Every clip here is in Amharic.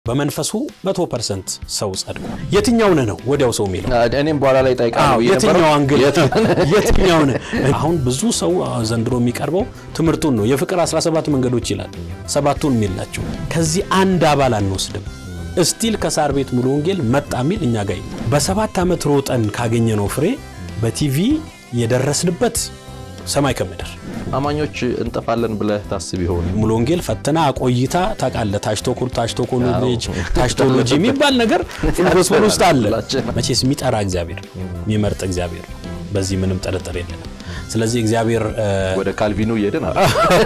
በመንፈሱ መቶ ፐርሰንት ሰው ጸድቆ የትኛውን ነው ወዲያው ሰው የሚለው እኔም በኋላ ላይ ጠይቃለሁ። የትኛው አንግል የትኛውን አሁን ብዙ ሰው ዘንድሮ የሚቀርበው ትምህርቱን ነው። የፍቅር 17 መንገዶች ይላል ሰባቱን የሚል ናቸው። ከዚህ አንድ አባል አንወስድም። እስቲል ከሳር ቤት ሙሉ ወንጌል መጣ የሚል እኛ ጋር በሰባት ዓመት ሮጠን ካገኘነው ፍሬ በቲቪ የደረስንበት ሰማይ ከምድር አማኞች እንጠፋለን ብለህ ታስብ ይሆን? ሙሉ ወንጌል ፈተና ቆይታ ታውቃለህ። ታሽቶኩል ታሽቶኮሎጂ ታሽቶሎጂ የሚባል ነገር ጎስፔል ውስጥ አለ። መቼስ የሚጠራ እግዚአብሔር የሚመርጥ እግዚአብሔር ነው። በዚህ ምንም ጥርጥር የለንም። ስለዚህ እግዚአብሔር ወደ ካልቪኑ እየሄድን አለ።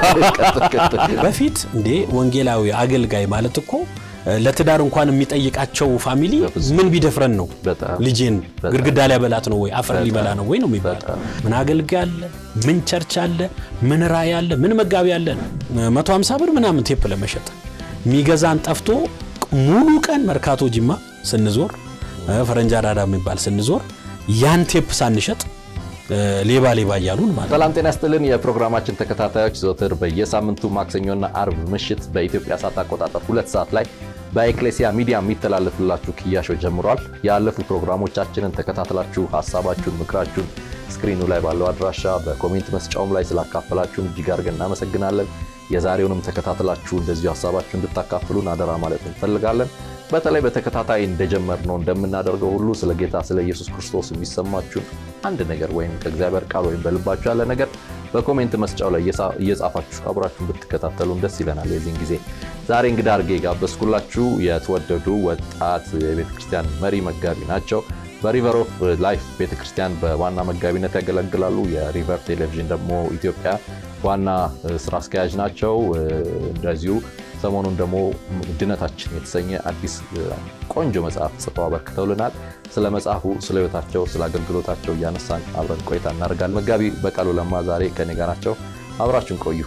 በፊት እንዴ ወንጌላዊ አገልጋይ ማለት እኮ ለትዳር እንኳን የሚጠይቃቸው ፋሚሊ ምን ቢደፍረን ነው ልጄን ግድግዳ ሊያበላት ነው ወይ አፈር ሊበላ ነው ወይ ነው የሚባለው። ምን አገልጋይ አለ፣ ምን ቸርች አለ፣ ምን ራእይ አለ፣ ምን መጋቢ አለ። 150 ብር ምናምን ቴፕ ለመሸጥ ሚገዛን ጠፍቶ ሙሉ ቀን መርካቶ ጅማ ስንዞር ፈረንጃ ዳዳ የሚባል ስንዞር ያን ቴፕ ሳንሸጥ ሌባ ሌባ እያሉን ማለት። ሰላም ጤና ይስጥልን የፕሮግራማችን ተከታታዮች፣ ዘወትር በየሳምንቱ ማክሰኞና አርብ ምሽት በኢትዮጵያ ሰዓት አቆጣጠር ሁለት ሰዓት ላይ በኤክሌሲያ ሚዲያ የሚተላለፍላችሁ ክያሾ ጀምሯል። ያለፉ ፕሮግራሞቻችንን ተከታትላችሁ ሀሳባችሁን፣ ምክራችሁን ስክሪኑ ላይ ባለው አድራሻ በኮሜንት መስጫውም ላይ ስላካፈላችሁን እጅግ አድርገን እናመሰግናለን። የዛሬውንም ተከታትላችሁ እንደዚሁ ሀሳባችሁ እንድታካፍሉን አደራ ማለት እንፈልጋለን። በተለይ በተከታታይ እንደጀመርነው እንደምናደርገው ሁሉ ስለ ጌታ ስለ ኢየሱስ ክርስቶስ የሚሰማችሁን አንድ ነገር ወይም ከእግዚአብሔር ቃል ወይም በልባችሁ ያለ ነገር በኮሜንት መስጫው ላይ እየጻፋችሁ አብራችሁን ብትከታተሉን ደስ ይለናል። የዚህን ጊዜ ዛሬ እንግዳ አድርጌ ጋበዝኩላችሁ የተወደዱ ወጣት የቤተ ክርስቲያን መሪ መጋቢ ናቸው። በሪቨር ኦፍ ላይፍ ቤተ ክርስቲያን በዋና መጋቢነት ያገለግላሉ። የሪቨር ቴሌቪዥን ደግሞ ኢትዮጵያ ዋና ስራ አስኪያጅ ናቸው። እንደዚሁ ሰሞኑን ደግሞ ድነታችን የተሰኘ አዲስ ቆንጆ መጽሐፍ ጽፈው አበርክተውልናል። ስለ መጽሐፉ፣ ስለ ሕይወታቸው፣ ስለ አገልግሎታቸው እያነሳን አብረን ቆይታ እናደርጋለን። መጋቢ በቃሉ ለማ ዛሬ ከኔ ጋር ናቸው። አብራችን ቆዩ።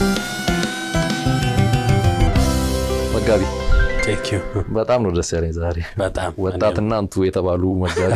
መጋቢ በጣም ነው ደስ ያለኝ ዛሬ በጣም ወጣትና አንቱ የተባሉ መጋቢ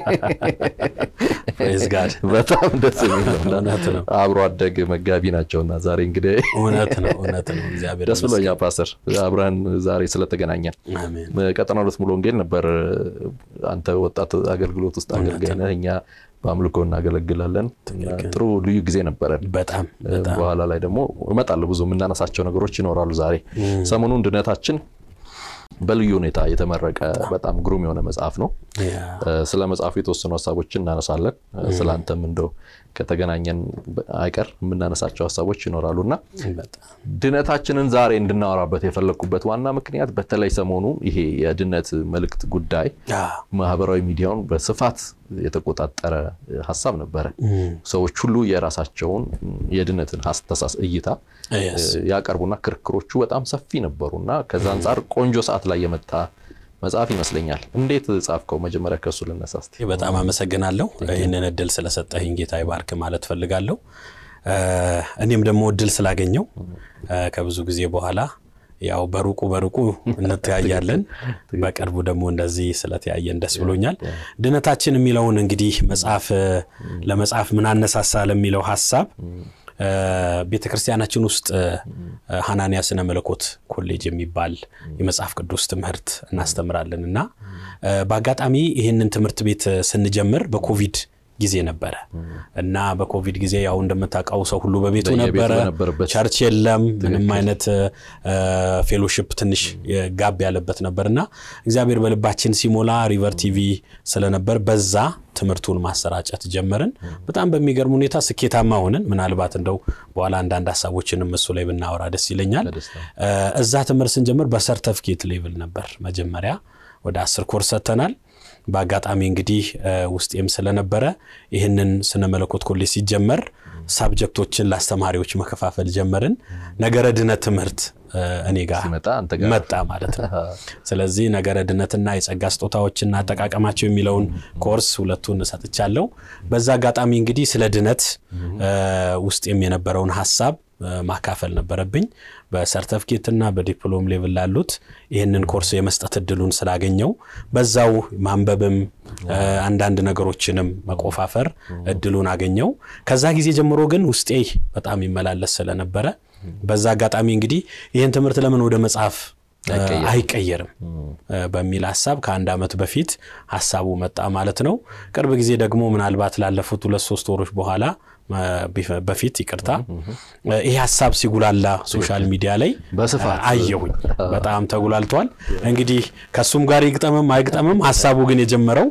ፕሬዝ ጋድ በጣም ደስ የሚል እውነት ነው። አብሮ አደግ መጋቢ ናቸውና ዛሬ እንግዲህ እውነት ነው እውነት ነው። እግዚአብሔር ደስ ብሎኛል ፓስተር አብረን ዛሬ ስለተገናኘን። አሜን። ቀጠና ሁለት ሙሉ ወንጌል ነበር አንተ ወጣት አገልግሎት ውስጥ አገልጋይ ነህ፣ እኛ በአምልኮ እናገለግላለን። ጥሩ ልዩ ጊዜ ነበረን። በጣም በጣም በኋላ ላይ ደግሞ እመጣለሁ ብዙ የምናነሳቸው ነገሮች ይኖራሉ። ዛሬ ሰሞኑን ድነታችን በልዩ ሁኔታ የተመረቀ በጣም ግሩም የሆነ መጽሐፍ ነው። ያ ስለ መጽሐፉ የተወሰኑ ሀሳቦችን እናነሳለን። ስለ አንተም እንደው ከተገናኘን አይቀር የምናነሳቸው ሀሳቦች ይኖራሉ እና በጣም ድነታችንን ዛሬ እንድናወራበት የፈለግኩበት ዋና ምክንያት በተለይ ሰሞኑ ይሄ የድነት መልእክት ጉዳይ ያ ማህበራዊ ሚዲያውን በስፋት የተቆጣጠረ ሀሳብ ነበረ። ሰዎች ሁሉ የራሳቸውን የድነትን አስተሳስ እይታ Yes. ያቀርቡና ክርክሮቹ በጣም ሰፊ ነበሩ እና ከዛ አንጻር ቆንጆ ሰዓት ላይ የመጣ መጽሐፍ ይመስለኛል። እንዴት ጻፍከው? መጀመሪያ ከእሱ ልነሳ እስኪ። በጣም አመሰግናለሁ ይህንን እድል ስለሰጠህኝ ጌታ ይባርክ ማለት ፈልጋለሁ። እኔም ደግሞ እድል ስላገኘው ከብዙ ጊዜ በኋላ ያው በሩቁ በሩቁ እንተያያለን። በቅርቡ ደግሞ እንደዚህ ስለተያየን ደስ ብሎኛል። ድነታችን የሚለውን እንግዲህ መጽሐፍ ለመጽሐፍ ምን አነሳሳ ለሚለው ሀሳብ ቤተ ክርስቲያናችን ውስጥ ሐናንያ ስነ መለኮት ኮሌጅ የሚባል የመጽሐፍ ቅዱስ ትምህርት እናስተምራለን እና በአጋጣሚ ይህንን ትምህርት ቤት ስንጀምር በኮቪድ ጊዜ ነበረ እና በኮቪድ ጊዜ ያው እንደምታውቀው ሰው ሁሉ በቤቱ በየቤቱ ነበረ። በነበረበት ቸርች የለም። ምንም አይነት ፌሎሺፕ ትንሽ ጋብ ያለበት ነበር እና እግዚአብሔር በልባችን ሲሞላ ሪቨር ቲቪ ስለነበር በዛ ትምህርቱን ማሰራጨት ጀመርን። በጣም በሚገርም ሁኔታ ስኬታማ ሆንን። ምናልባት እንደው በኋላ አንዳንድ ሀሳቦችንም እሱ ላይ ብናወራ ደስ ይለኛል። በደስታ። እዛ ትምህርት ስንጀምር በሰርተፍኬት ሌቭል ነበር። መጀመሪያ ወደ አስር ኮርስ ሰጥተናል። በአጋጣሚ እንግዲህ ውስጤም ስለነበረ ይህንን ስነ መለኮት ኮሌጅ ሲጀመር ሳብጀክቶችን ለአስተማሪዎች መከፋፈል ጀመርን። ነገረ ድነት ትምህርት እኔ ጋር ሲመጣ አንተ ጋር መጣ ማለት ነው። ስለዚህ ነገረ ድነትና የጸጋ ስጦታዎችና አጠቃቀማቸው የሚለውን ኮርስ ሁለቱን ሰጥቻለሁ። በዛ አጋጣሚ እንግዲህ ስለ ድነት ውስጤም የነበረውን ሀሳብ ማካፈል ነበረብኝ። በሰርተፍኬትና በዲፕሎም ሌቭል ላሉት ይህንን ኮርስ የመስጠት እድሉን ስላገኘው በዛው ማንበብም አንዳንድ ነገሮችንም መቆፋፈር እድሉን አገኘው። ከዛ ጊዜ ጀምሮ ግን ውስጤ በጣም ይመላለስ ስለነበረ በዛ አጋጣሚ እንግዲህ ይህን ትምህርት ለምን ወደ መጽሐፍ አይቀየርም በሚል ሀሳብ ከአንድ ዓመት በፊት ሀሳቡ መጣ ማለት ነው። ቅርብ ጊዜ ደግሞ ምናልባት ላለፉት ሁለት ሶስት ወሮች በኋላ በፊት ይቅርታ ይሄ ሀሳብ ሲጉላላ ሶሻል ሚዲያ ላይ በስፋት አየሁኝ። በጣም ተጉላልቷል። እንግዲህ ከእሱም ጋር ይግጠምም አይግጠምም ሀሳቡ ግን የጀመረው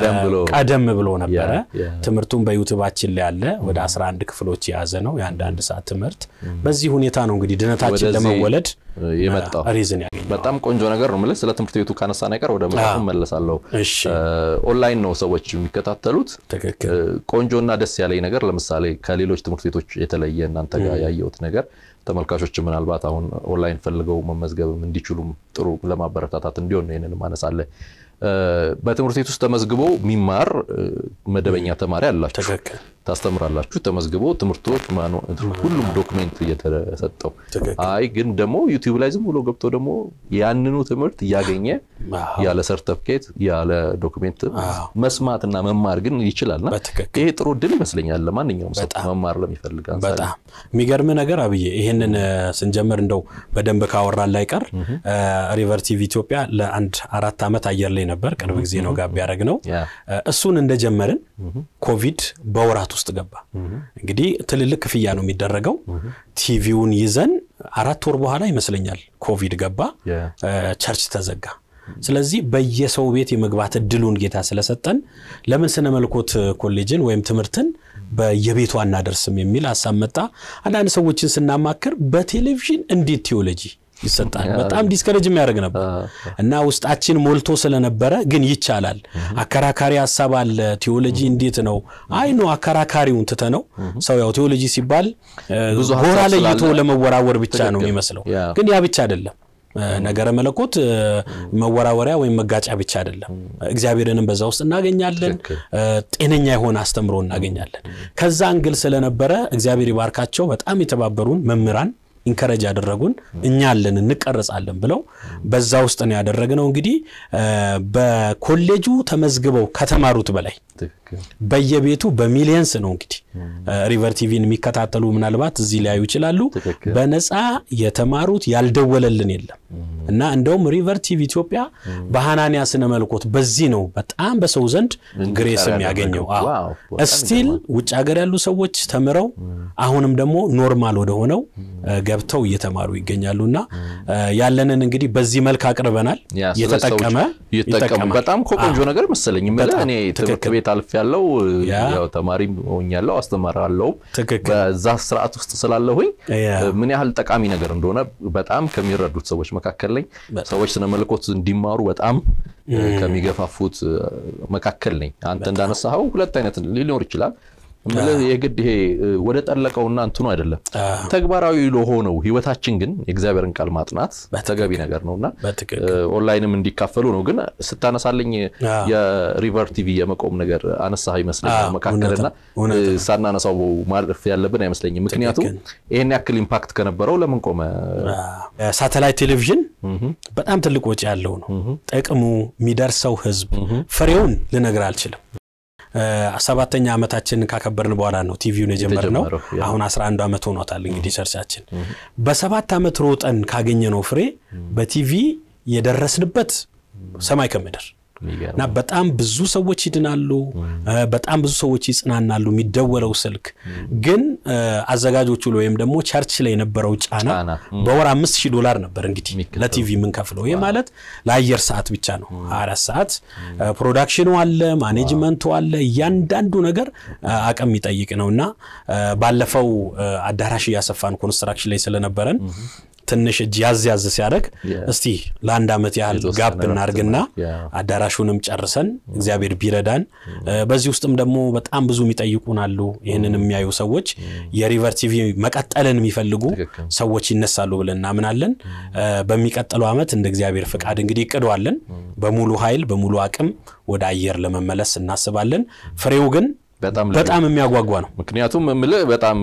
ቀደም ብሎ ነበረ። ትምህርቱን በዩቱባችን ላይ ያለ ወደ 11 ክፍሎች የያዘ ነው። የአንዳንድ ሰዓት ትምህርት በዚህ ሁኔታ ነው እንግዲህ ድነታችን ለመወለድ የመጣው ሪዝን ያገኘው። በጣም ቆንጆ ነገር ነው የምልህ። ስለ ትምህርት ቤቱ ካነሳን አይቀር ወደ መጽሐፉ መለሳለሁ። ኦንላይን ነው ሰዎች የሚከታተሉት። ትክክል። ቆንጆና ደስ ያለኝ ነገር ለምሳሌ ከሌሎች ትምህርት ቤቶች የተለየ እናንተ ጋር ያየሁት ነገር ተመልካቾች ምናልባት አሁን ኦንላይን ፈልገው መመዝገብም እንዲችሉም ጥሩ ለማበረታታት እንዲሆን ነው ይህንን ማነሳለ በትምህርት ቤት ውስጥ ተመዝግቦ የሚማር መደበኛ ተማሪ አላችሁ፣ ትክክል። ታስተምራላችሁ። ተመዝግቦ ትምህርቶች ሁሉም ዶክሜንት እየተሰጠው አይ ግን ደግሞ ዩቲዩብ ላይ ዝም ብሎ ገብቶ ደግሞ ያንኑ ትምህርት እያገኘ ያለ ሰርተፍኬት ያለ ዶክሜንት መስማትና መማር ግን ይችላልና ይሄ ጥሩ ድል ይመስለኛል ለማንኛውም ሰው መማር ለሚፈልግ። በጣም የሚገርም ነገር አብዬ ይህንን ስንጀምር እንደው በደንብ ካወራን ላይ ቀር ሪቨር ቲቪ ኢትዮጵያ ለአንድ አራት ዓመት አየር ላይ ነበር። ቅርብ ጊዜ ነው ጋብ ያደረግ ነው። እሱን እንደጀመርን ኮቪድ በወራት ውስጥ ገባ። እንግዲህ ትልልቅ ክፍያ ነው የሚደረገው። ቲቪውን ይዘን አራት ወር በኋላ ይመስለኛል ኮቪድ ገባ፣ ቸርች ተዘጋ። ስለዚህ በየሰው ቤት የመግባት እድሉን ጌታ ስለሰጠን ለምን ስነ መለኮት ኮሌጅን ወይም ትምህርትን በየቤቱ አናደርስም የሚል ሀሳብ መጣ። አንዳንድ ሰዎችን ስናማክር በቴሌቪዥን እንዴት ቴዎሎጂ ይሰጣል? በጣም ዲስከሬጅ የሚያደርግ ነበር እና ውስጣችን ሞልቶ ስለነበረ ግን ይቻላል። አከራካሪ ሀሳብ አለ። ቴዎሎጂ እንዴት ነው? አይ ነው አከራካሪውን ትተ ነው ሰው ያው ቴዎሎጂ ሲባል ጎራ ለይቶ ለመወራወር ብቻ ነው የሚመስለው፣ ግን ያ ብቻ አይደለም። ነገረ መለኮት መወራወሪያ ወይም መጋጫ ብቻ አይደለም። እግዚአብሔርንም በዛ ውስጥ እናገኛለን። ጤነኛ የሆነ አስተምሮ እናገኛለን። ከዛ እንግል ስለነበረ እግዚአብሔር ይባርካቸው በጣም የተባበሩን መምህራን ኢንከረጅ ያደረጉን እኛ አለን እንቀረጻለን ብለው በዛ ውስጥ ነው ያደረግነው። እንግዲህ በኮሌጁ ተመዝግበው ከተማሩት በላይ በየቤቱ በሚሊየንስ ነው እንግዲህ ሪቨር ቲቪን የሚከታተሉ ምናልባት እዚህ ሊያዩ ይችላሉ። በነፃ የተማሩት ያልደወለልን የለም እና እንደውም ሪቨር ቲቪ ኢትዮጵያ በሐናንያ ስነ መልኮት በዚህ ነው በጣም በሰው ዘንድ ግሬስ የሚያገኘው። እስቲል ውጭ ሀገር ያሉ ሰዎች ተምረው አሁንም ደግሞ ኖርማል ወደሆነው ገብተው እየተማሩ ይገኛሉ እና ያለንን እንግዲህ በዚህ መልክ አቅርበናል። የተጠቀመ ይጠቀማል። በጣም ቆንጆ ነገር መሰለኝ። እኔ ትምህርት ቤት አልፍ ያለው ተማሪም ሆኛለሁ አስተምራለሁም በዛ ስርዓት ውስጥ ስላለሁኝ ምን ያህል ጠቃሚ ነገር እንደሆነ በጣም ከሚረዱት ሰዎች መካከል ነኝ። ሰዎች ስነ መለኮት እንዲማሩ በጣም ከሚገፋፉት መካከል ነኝ። አንተ እንዳነሳኸው ሁለት አይነት ሊኖር ይችላል። የግድ ይሄ ወደ ጠለቀውና እንትኑ አይደለም ተግባራዊ ለሆነው ህይወታችን ግን የእግዚአብሔርን ቃል ማጥናት ተገቢ ነገር ነውና ኦንላይንም እንዲካፈሉ ነው። ግን ስታነሳልኝ የሪቨር ቲቪ የመቆም ነገር አነሳ ይመስለኛል መካከልና ሳናነሳው ማለፍ ያለብን አይመስለኝም። ምክንያቱም ይህን ያክል ኢምፓክት ከነበረው ለምን ቆመ? ሳተላይት ቴሌቪዥን በጣም ትልቅ ወጪ ያለው ነው። ጥቅሙ የሚደርሰው ህዝብ ፍሬውን ልነግር አልችልም። ሰባተኛ ዓመታችንን ካከበርን በኋላ ነው ቲቪውን የጀመርነው። አሁን 11 ዓመት ሆኖታል እንግዲህ ሰርቻችን። በሰባት ዓመት ሮጠን ካገኘነው ፍሬ በቲቪ የደረስንበት ሰማይ ከምድር እና በጣም ብዙ ሰዎች ይድናሉ። በጣም ብዙ ሰዎች ይጽናናሉ። የሚደወለው ስልክ ግን አዘጋጆቹ ወይም ደግሞ ቸርች ላይ የነበረው ጫና በወር አምስት ሺህ ዶላር ነበር እንግዲህ ለቲቪ የምንከፍለው። ይህ ማለት ለአየር ሰዓት ብቻ ነው። አራት ሰዓት ፕሮዳክሽኑ አለ፣ ማኔጅመንቱ አለ። እያንዳንዱ ነገር አቅም የሚጠይቅ ነው እና ባለፈው አዳራሽ እያሰፋን ኮንስትራክሽን ላይ ስለነበረን ትንሽ እጅ ያዝ ያዝ ሲያደርግ እስቲ ለአንድ ዓመት ያህል ጋብ እናርግና አዳራሹንም ጨርሰን እግዚአብሔር ቢረዳን በዚህ ውስጥም ደግሞ በጣም ብዙ የሚጠይቁን አሉ። ይህንን የሚያዩ ሰዎች የሪቨር ቲቪ መቀጠልን የሚፈልጉ ሰዎች ይነሳሉ ብለን እናምናለን። በሚቀጥለው ዓመት እንደ እግዚአብሔር ፍቃድ እንግዲህ እቅደዋለን በሙሉ ኃይል በሙሉ አቅም ወደ አየር ለመመለስ እናስባለን። ፍሬው ግን በጣም የሚያጓጓ ነው። ምክንያቱም የምልህ በጣም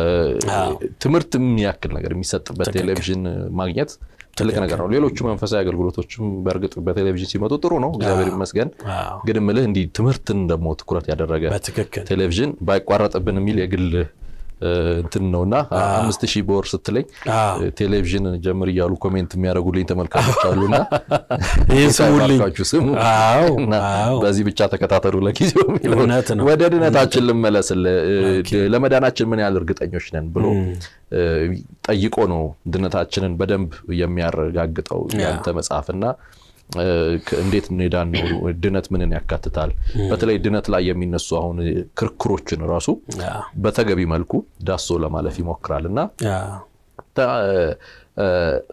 ትምህርት የሚያክል ነገር የሚሰጥበት ቴሌቪዥን ማግኘት ትልቅ ነገር ነው። ሌሎቹ መንፈሳዊ አገልግሎቶችም በእርግጥ በቴሌቪዥን ሲመጡ ጥሩ ነው፣ እግዚአብሔር ይመስገን። ግን የምልህ እንዲህ ትምህርትን ደግሞ ትኩረት ያደረገ ቴሌቪዥን ባይቋረጥብን የሚል የግል እንትን ነውና አምስት ሺህ በወር ስትለኝ አዎ። ቴሌቪዥን ጀምር እያሉ ኮሜንት የሚያደርጉልኝ ተመልካቾች አሉና ይህን ስሙልኝ። ባካችሁ ስሙ አዎ፣ እና አዎ። በዚህ ብቻ ተከታተሉ ለጊዜው የሚለውን እውነት ነው። ወደ ድነታችን ልመለስልህ። ለመዳናችን ምን ያህል እርግጠኞች ነን ብሎ እ፣ ጠይቆ ነው ድነታችንን በደንብ የሚያረጋግጠው ያንተ መጽሐፍና እ፣ ከ- እንዴት እንሄዳን ነው ድነት ምንን ያካትታል? በተለይ ድነት ላይ የሚነሱ አሁን ክርክሮችን ራሱ አዎ፣ በተገቢ መልኩ ዳሶ ለማለፍ ይሞክራል እና አዎ፣ ተ- እ፣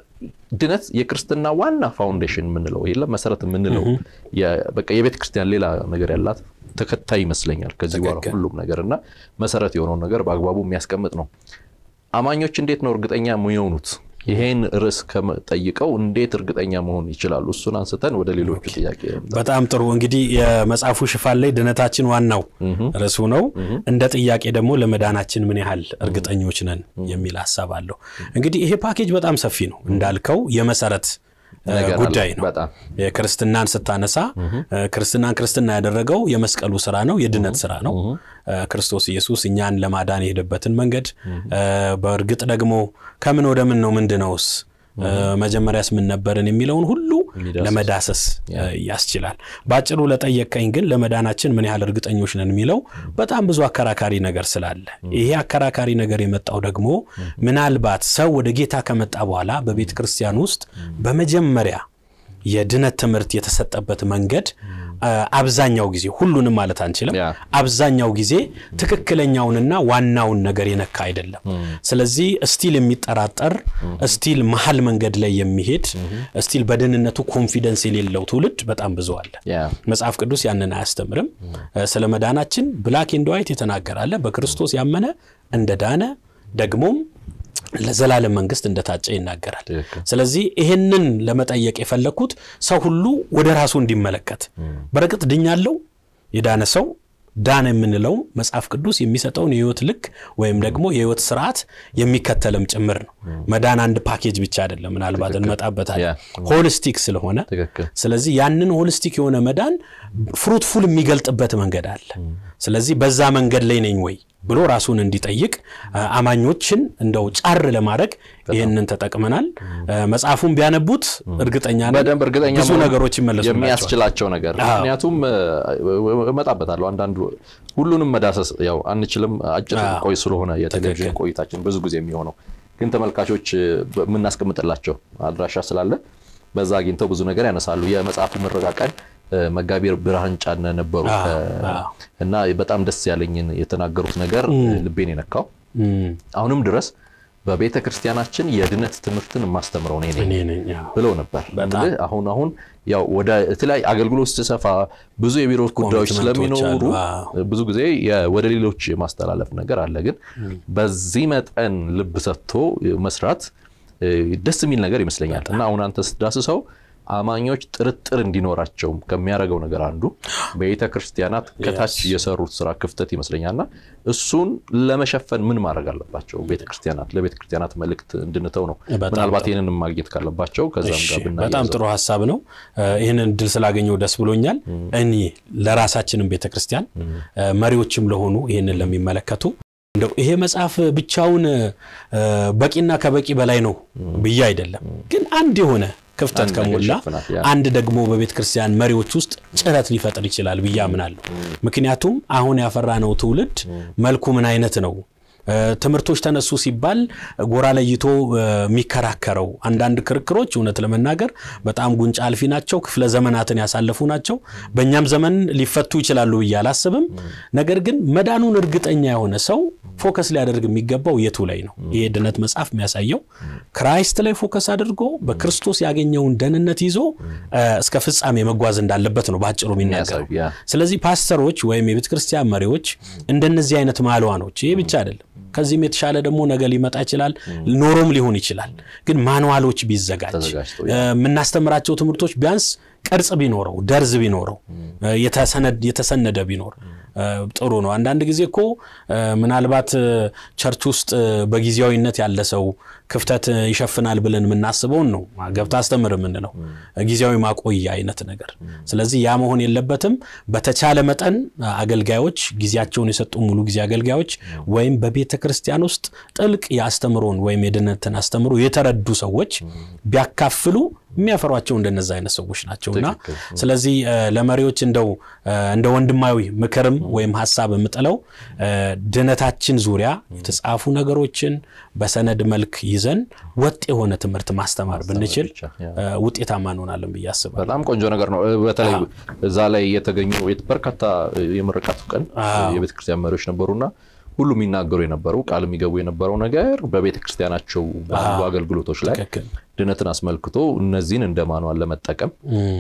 ድነት የክርስትና ዋና ፋውንዴሽን የምንለው የለም መሰረት የምንለው የ- በቃ የቤተ ክርስቲያን ሌላ ነገር ያላት ተከታይ ይመስለኛል ከዚህ በኋላ ትክክል። ሁሉም ነገር እና መሰረት የሆነውን ነገር በአግባቡ የሚያስቀምጥ ነው። አማኞች እንዴት ነው እርግጠኛ የሚሆኑት? ይሄን ርዕስ ጠይቀው እንዴት እርግጠኛ መሆን ይችላሉ? እሱን አንስተን ወደ ሌሎቹ ጥያቄ በጣም ጥሩ እንግዲህ የመጽሐፉ ሽፋን ላይ ድነታችን ዋናው ርዕሱ ነው። እንደ ጥያቄ ደግሞ ለመዳናችን ምን ያህል እርግጠኞች ነን የሚል ሀሳብ አለው። እንግዲህ ይሄ ፓኬጅ በጣም ሰፊ ነው እንዳልከው የመሰረት ነገር አለ። ጉዳይ ነው። በጣም የክርስትናን ስታነሳ ክርስትናን ክርስትና ያደረገው የመስቀሉ ስራ ነው፣ የድነት ስራ ነው። ክርስቶስ ኢየሱስ እኛን ለማዳን የሄደበትን መንገድ በእርግጥ ደግሞ ከምን ወደ ምን ነው ምንድነውስ መጀመሪያስ ምን ነበርን የሚለውን ሁሉ ለመዳሰስ ያስችላል። በአጭሩ ለጠየቀኝ ግን ለመዳናችን ምን ያህል እርግጠኞች ነን የሚለው በጣም ብዙ አከራካሪ ነገር ስላለ ይሄ አከራካሪ ነገር የመጣው ደግሞ ምናልባት ሰው ወደ ጌታ ከመጣ በኋላ በቤተ ክርስቲያን ውስጥ በመጀመሪያ የድነት ትምህርት የተሰጠበት መንገድ አብዛኛው ጊዜ ሁሉንም ማለት አንችልም፣ ያ። አብዛኛው ጊዜ ትክክለኛውንና ዋናውን ነገር የነካ አይደለም። ስለዚህ እስቲል የሚጠራጠር እስቲል መሀል መንገድ ላይ የሚሄድ እስቲል በደህንነቱ ኮንፊደንስ የሌለው ትውልድ በጣም ብዙ አለ። ያ መጽሐፍ ቅዱስ ያንን አያስተምርም። ስለ መዳናችን ብላክ ኤንድ ዋይት የተናገራለ በክርስቶስ ያመነ እንደ ዳነ ደግሞም ለዘላለም መንግስት እንደታጨ ይናገራል። ትክክል። ስለዚህ ይህንን ለመጠየቅ የፈለግኩት ሰው ሁሉ ወደ ራሱ እንዲመለከት በርግጥ ድኛለው የዳነ ሰው ዳነ የምንለው መጽሐፍ ቅዱስ የሚሰጠውን የህይወት ልክ ወይም ደግሞ የህይወት ስርዓት የሚከተልም ጭምር ነው። መዳን አንድ ፓኬጅ ብቻ አይደለም። ምናልባት እንመጣበታለን። ሆሊስቲክ ስለሆነ ትክክል። ስለዚህ ያንን ሆሊስቲክ የሆነ መዳን ፍሩትፉል የሚገልጥበት መንገድ አለ። ስለዚህ በዛ መንገድ ላይ ነኝ ወይ ብሎ ራሱን እንዲጠይቅ አ- አማኞችን እንደው ጫር ለማድረግ ይህንን ተጠቅመናል። አ፣ መጽሐፉን ቢያነቡት እርግጠኛ ነኝ በደንብ እርግጠኛ ብዙ መሆን ነገሮች ይመለሱላቸዋል። የሚያስችላቸው ነገር አዎ። ምክንያቱም እ፣ እመጣበታለሁ አንዳንዱ ሁሉንም መዳሰስ ያው አንችልም አጭር አዎ። ቆይ ስለሆነ የቴሌቪዥን ቆይታችን ብዙ ጊዜ የሚሆነው ግን ተመልካቾች እ፣ የምናስቀምጥላቸው አድራሻ ስላለ በዛ አግኝተው ብዙ ነገር ያነሳሉ የመጽሐፉ ምረቃ ቀን እ፣ መጋቢ ብርሃን ጫነ ነበሩ አዎ፣ ከ- አዎ። እና በጣም ደስ ያለኝን የተናገሩት ነገር ልቤን የነካው እም፣ አሁንም ድረስ በቤተ ክርስቲያናችን የድነት ትምህርትን የማስተምረው እኔ ነኝ እኔ ነኝ አዎ። ብለው ነበር። እንግዲህ አሁን አሁን ያው ወደ የተለያዩ አገልግሎት ስትሰፋ ብዙ የቢሮ ጉዳዮች ኮሚትመንቶች ስለሚኖሩ አሉ። ብዙ ጊዜ የ- ወደ ሌሎች የማስተላለፍ ነገር አለ። ግን በዚህ መጠን ልብ ሰጥቶ መስራት እ፣ ደስ የሚል ነገር ይመስለኛል እና አሁን አንተ ስትዳስሰው አማኞች ጥርጥር እንዲኖራቸው ከሚያደርገው ነገር አንዱ ቤተ ክርስቲያናት ከታች የሰሩት ስራ ክፍተት ይመስለኛልና እሱን ለመሸፈን ምን ማድረግ አለባቸው? ቤተ ክርስቲያናት ለቤተ ክርስቲያናት መልእክት እንድንተው ነው። በጣም ምናልባት ይህንን ማግኘት ካለባቸው ከዛም እሺ፣ ጋር በጣም ብናያይዘው። ጥሩ ሀሳብ ነው። ይህንን እድል ስላገኘው ደስ ብሎኛል። እኔ ለራሳችንም ቤተ ክርስቲያን መሪዎችም ለሆኑ ይህንን ለሚመለከቱ እንደው ይሄ መጽሐፍ ብቻውን እ፣ በቂና ከበቂ በላይ ነው ብዬ አይደለም፣ ግን አንድ የሆነ ክፍተት አንድ ነገር ከሞላ ይሸፍናል፣ ያ። አንድ ደግሞ በቤተ ክርስቲያን መሪዎች ውስጥ ጭረት ሊፈጥር ይችላል ብዬ አምናለሁ። ምክንያቱም አሁን ያፈራነው ትውልድ መልኩ ምን አይነት ነው? እ፣ ትምህርቶች ተነሱ ሲባል ጎራ ለይቶ እ፣ የሚከራከረው አንዳንድ ክርክሮች እውነት ለመናገር በጣም ጉንጫ አልፊ ናቸው፣ ክፍለ ዘመናትን ያሳለፉ ናቸው። በእኛም ዘመን ሊፈቱ ይችላሉ ብዬ አላስብም። ነገር ግን መዳኑን እርግጠኛ የሆነ ሰው ፎከስ ሊያደርግ የሚገባው የቱ ላይ ነው? ይሄ ድነት መጽሐፍ የሚያሳየው ክራይስት ላይ ፎከስ አድርጎ በክርስቶስ ያገኘውን ደህንነት ይዞ እ፣ እስከ ፍጻሜ መጓዝ እንዳለበት ነው በአጭሩ የሚናገረው። የሚያሳይ፣ ያ። ስለዚህ ፓስተሮች ወይም የቤተ ክርስቲያን መሪዎች እንደነዚህ አይነት ማልዋኖች ይሄ ብቻ አይደለም፣ ከዚህም የተሻለ ደግሞ ነገ ሊመጣ ይችላል፣ ኖሮም ሊሆን ይችላል። ግን ማንዋሎች ቢዘጋጅ ተዘጋጅቶ፣ እ፣ የምናስተምራቸው ትምህርቶች ቢያንስ ቅርጽ ቢኖረው፣ ደርዝ ቢኖረው፣ እ፣ የተሰነድ- የተሰነደ ቢኖር ጥሩ ነው። አንዳንድ ጊዜ እኮ ምናልባት ቸርች ውስጥ በጊዜያዊነት ያለ ሰው ክፍተት ይሸፍናል ብለን የምናስበውን ነው ገብታ አስተምር የምንለው ጊዜያዊ ማቆያ አይነት ነገር። ስለዚህ ያ መሆን የለበትም። በተቻለ መጠን አገልጋዮች ጊዜያቸውን የሰጡ ሙሉ ጊዜ አገልጋዮች ወይም በቤተ ክርስቲያን ውስጥ ጥልቅ የአስተምሮን ወይም የድነትን አስተምሮ የተረዱ ሰዎች ቢያካፍሉ የሚያፈሯቸው እንደነዚ አይነት ሰዎች ናቸውና ስለዚህ ለመሪዎች እንደው እንደ ወንድማዊ ምክርም ወይም ሀሳብ የምጥለው ድነታችን ዙሪያ የተጻፉ ነገሮችን በሰነድ መልክ ይዘን ወጥ የሆነ ትምህርት ማስተማር ብንችል ውጤታማ እንሆናለን ብዬ አስባለሁ። በጣም ቆንጆ ነገር ነው። በተለይ እዛ ላይ የተገኙ በርካታ የምርቃቱ ቀን የቤተክርስቲያን መሪዎች ነበሩና ሁሉ የሚናገሩ የነበረው ቃል የሚገቡ የነበረው ነገር በቤተ ክርስቲያናቸው ባሉ አገልግሎቶች ላይ ድነትን አስመልክቶ እነዚህን እንደ ማኗል ለመጠቀም